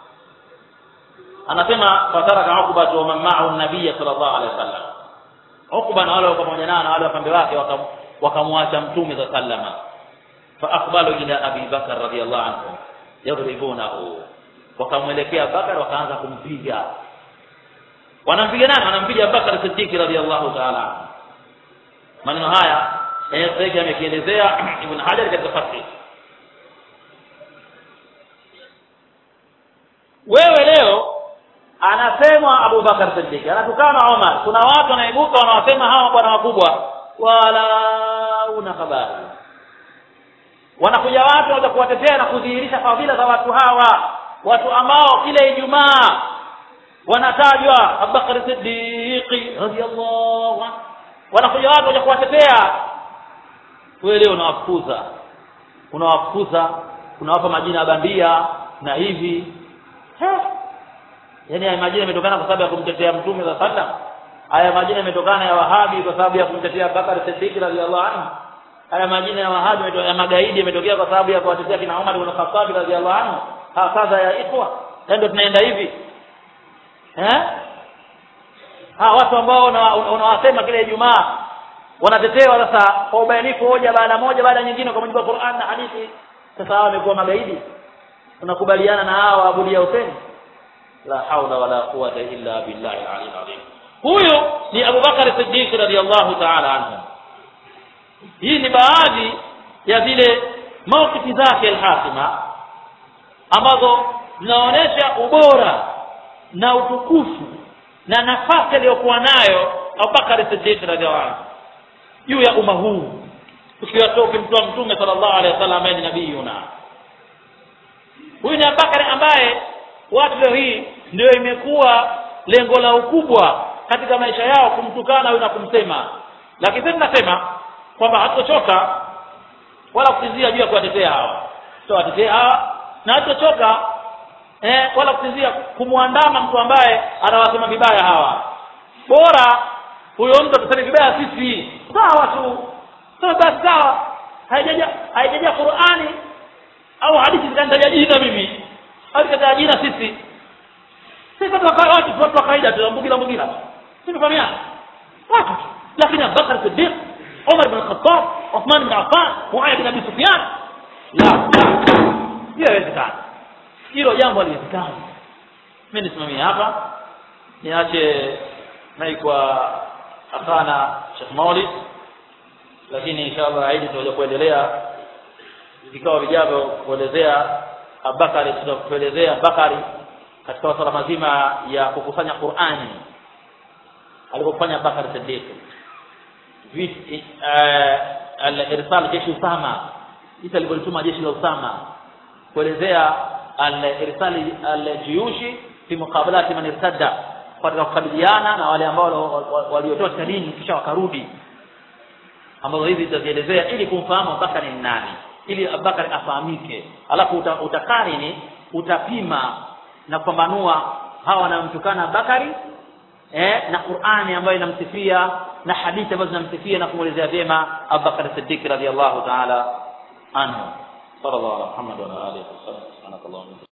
anasema fataraka Uqba wa man ma'ahu an-nabiy sallallahu alaihi wasallam Uqba na wale wako pamoja nao na wale wapambe wake wakamwacha mtume za sallama fa aqbalu ila Abi Bakar radiyallahu anhu yadribunahu wakamwelekea Bakar wakaanza kumpiga wanampiga nani wanampiga Bakar Siddiq radhiallahu ta'ala maneno haya yeye amekielezea Ibn Hajar katika Fath wewe leo anasema Abu Bakar Siddiq anatukana Umar kuna watu wanaibuka wanawasema hawa bwana wakubwa wala una habari wanakuja watu wanaja kuwatetea na kudhihirisha fadhila za watu hawa watu ambao kila Ijumaa wanatajwa Abubakar Siddiq radhiyallahu anhu wanakuja watu waje kuwatetea wewe leo unawafukuza unawafukuza unawapa majina ya bandia na hivi yaani haya majina yametokana kwa sababu ya kumtetea mtume za sallam haya majina yametokana ya wahabi kwa sababu ya kumtetea Abubakar Siddiq radhiyallahu anhu haya majina ya wahabi ya magaidi yametokea kwa sababu ya kuwatetea kina Umar ibn Khattab radhiyallahu anhu hakaza ya ikhwa ndio tunaenda hivi eh ha watu ambao unawasema kila Ijumaa wanatetewa sasa kwa ubainifu hoja baada moja baada nyingine kwa mujibu wa Qur'an na hadithi sasa hao wamekuwa magaidi tunakubaliana na hao abudia Hussein la haula wala quwwata illa billahi al-ali azim huyu ni Abu Bakar Siddiq radiyallahu ta'ala anhu hii ni baadhi ya zile maukifi zake al-hasima ambazo zinaonyesha ubora na utukufu na nafasi aliyokuwa nayo Abubakar Siddiq radhiallahu anhu juu ya umma huu ukiwatoa ukimtoa mtume sallallahu alaihi wasallam ambaye ni nabiyuna huyu ni Abubakar ambaye watu leo hii ndio imekuwa lengo la ukubwa katika maisha yao kumtukana huyu na kumsema lakini sisi tunasema kwamba hatutochoka wala kutizia juu ya kuwatetea hawa tutawatetea hawa na hatutochoka eh, wala kutizia kumwandama mtu ambaye anawasema vibaya hawa bora huyo mtu atuseme vibaya sisi sawa tu sawa basi sawa haijaja haijaja Qur'ani au hadithi jina mimi alikataa jina sisi sisi watu wa watu watu wa kawaida tu mbugila mbugila simefahamiana watu tu lakini Abubakar Siddiq Umar bin Khattab Uthman bin Affan Muawiya bin Abi Sufyan la la hiyo haiwezekani hilo jambo haliwezekani mimi nisimamie hapa niache mai kwa akana Sheikh Maulid lakini inshallah aidi tutakuja kuendelea vikao vijavyo kuelezea Abubakari tutakuelezea Abubakari katika masuala mazima ya kukusanya Qur'ani alipofanya Abubakar Siddiq viti al-irsal jeshi Usama isa alipolituma jeshi la Usama kuelezea al-irsali al-jiyushi fi muqabalati man irtadda katika kukabiliana na wale ambao waliotoa katika dini kisha wakarudi ambazo hizi zitazielezea ili kumfahamu Abubakar ni nani ili Abubakar afahamike alafu uta, utakarini utapima na kupambanua hawa wanamtukana Abubakari eh, na Qur'ani ambayo inamsifia na hadithi ambazo zinamsifia na kumwelezea vyema Abubakar Siddiq radhiyallahu ta'ala anhu sallallahu alaihi wa sallam wa alihi wasallam subhanakallahumma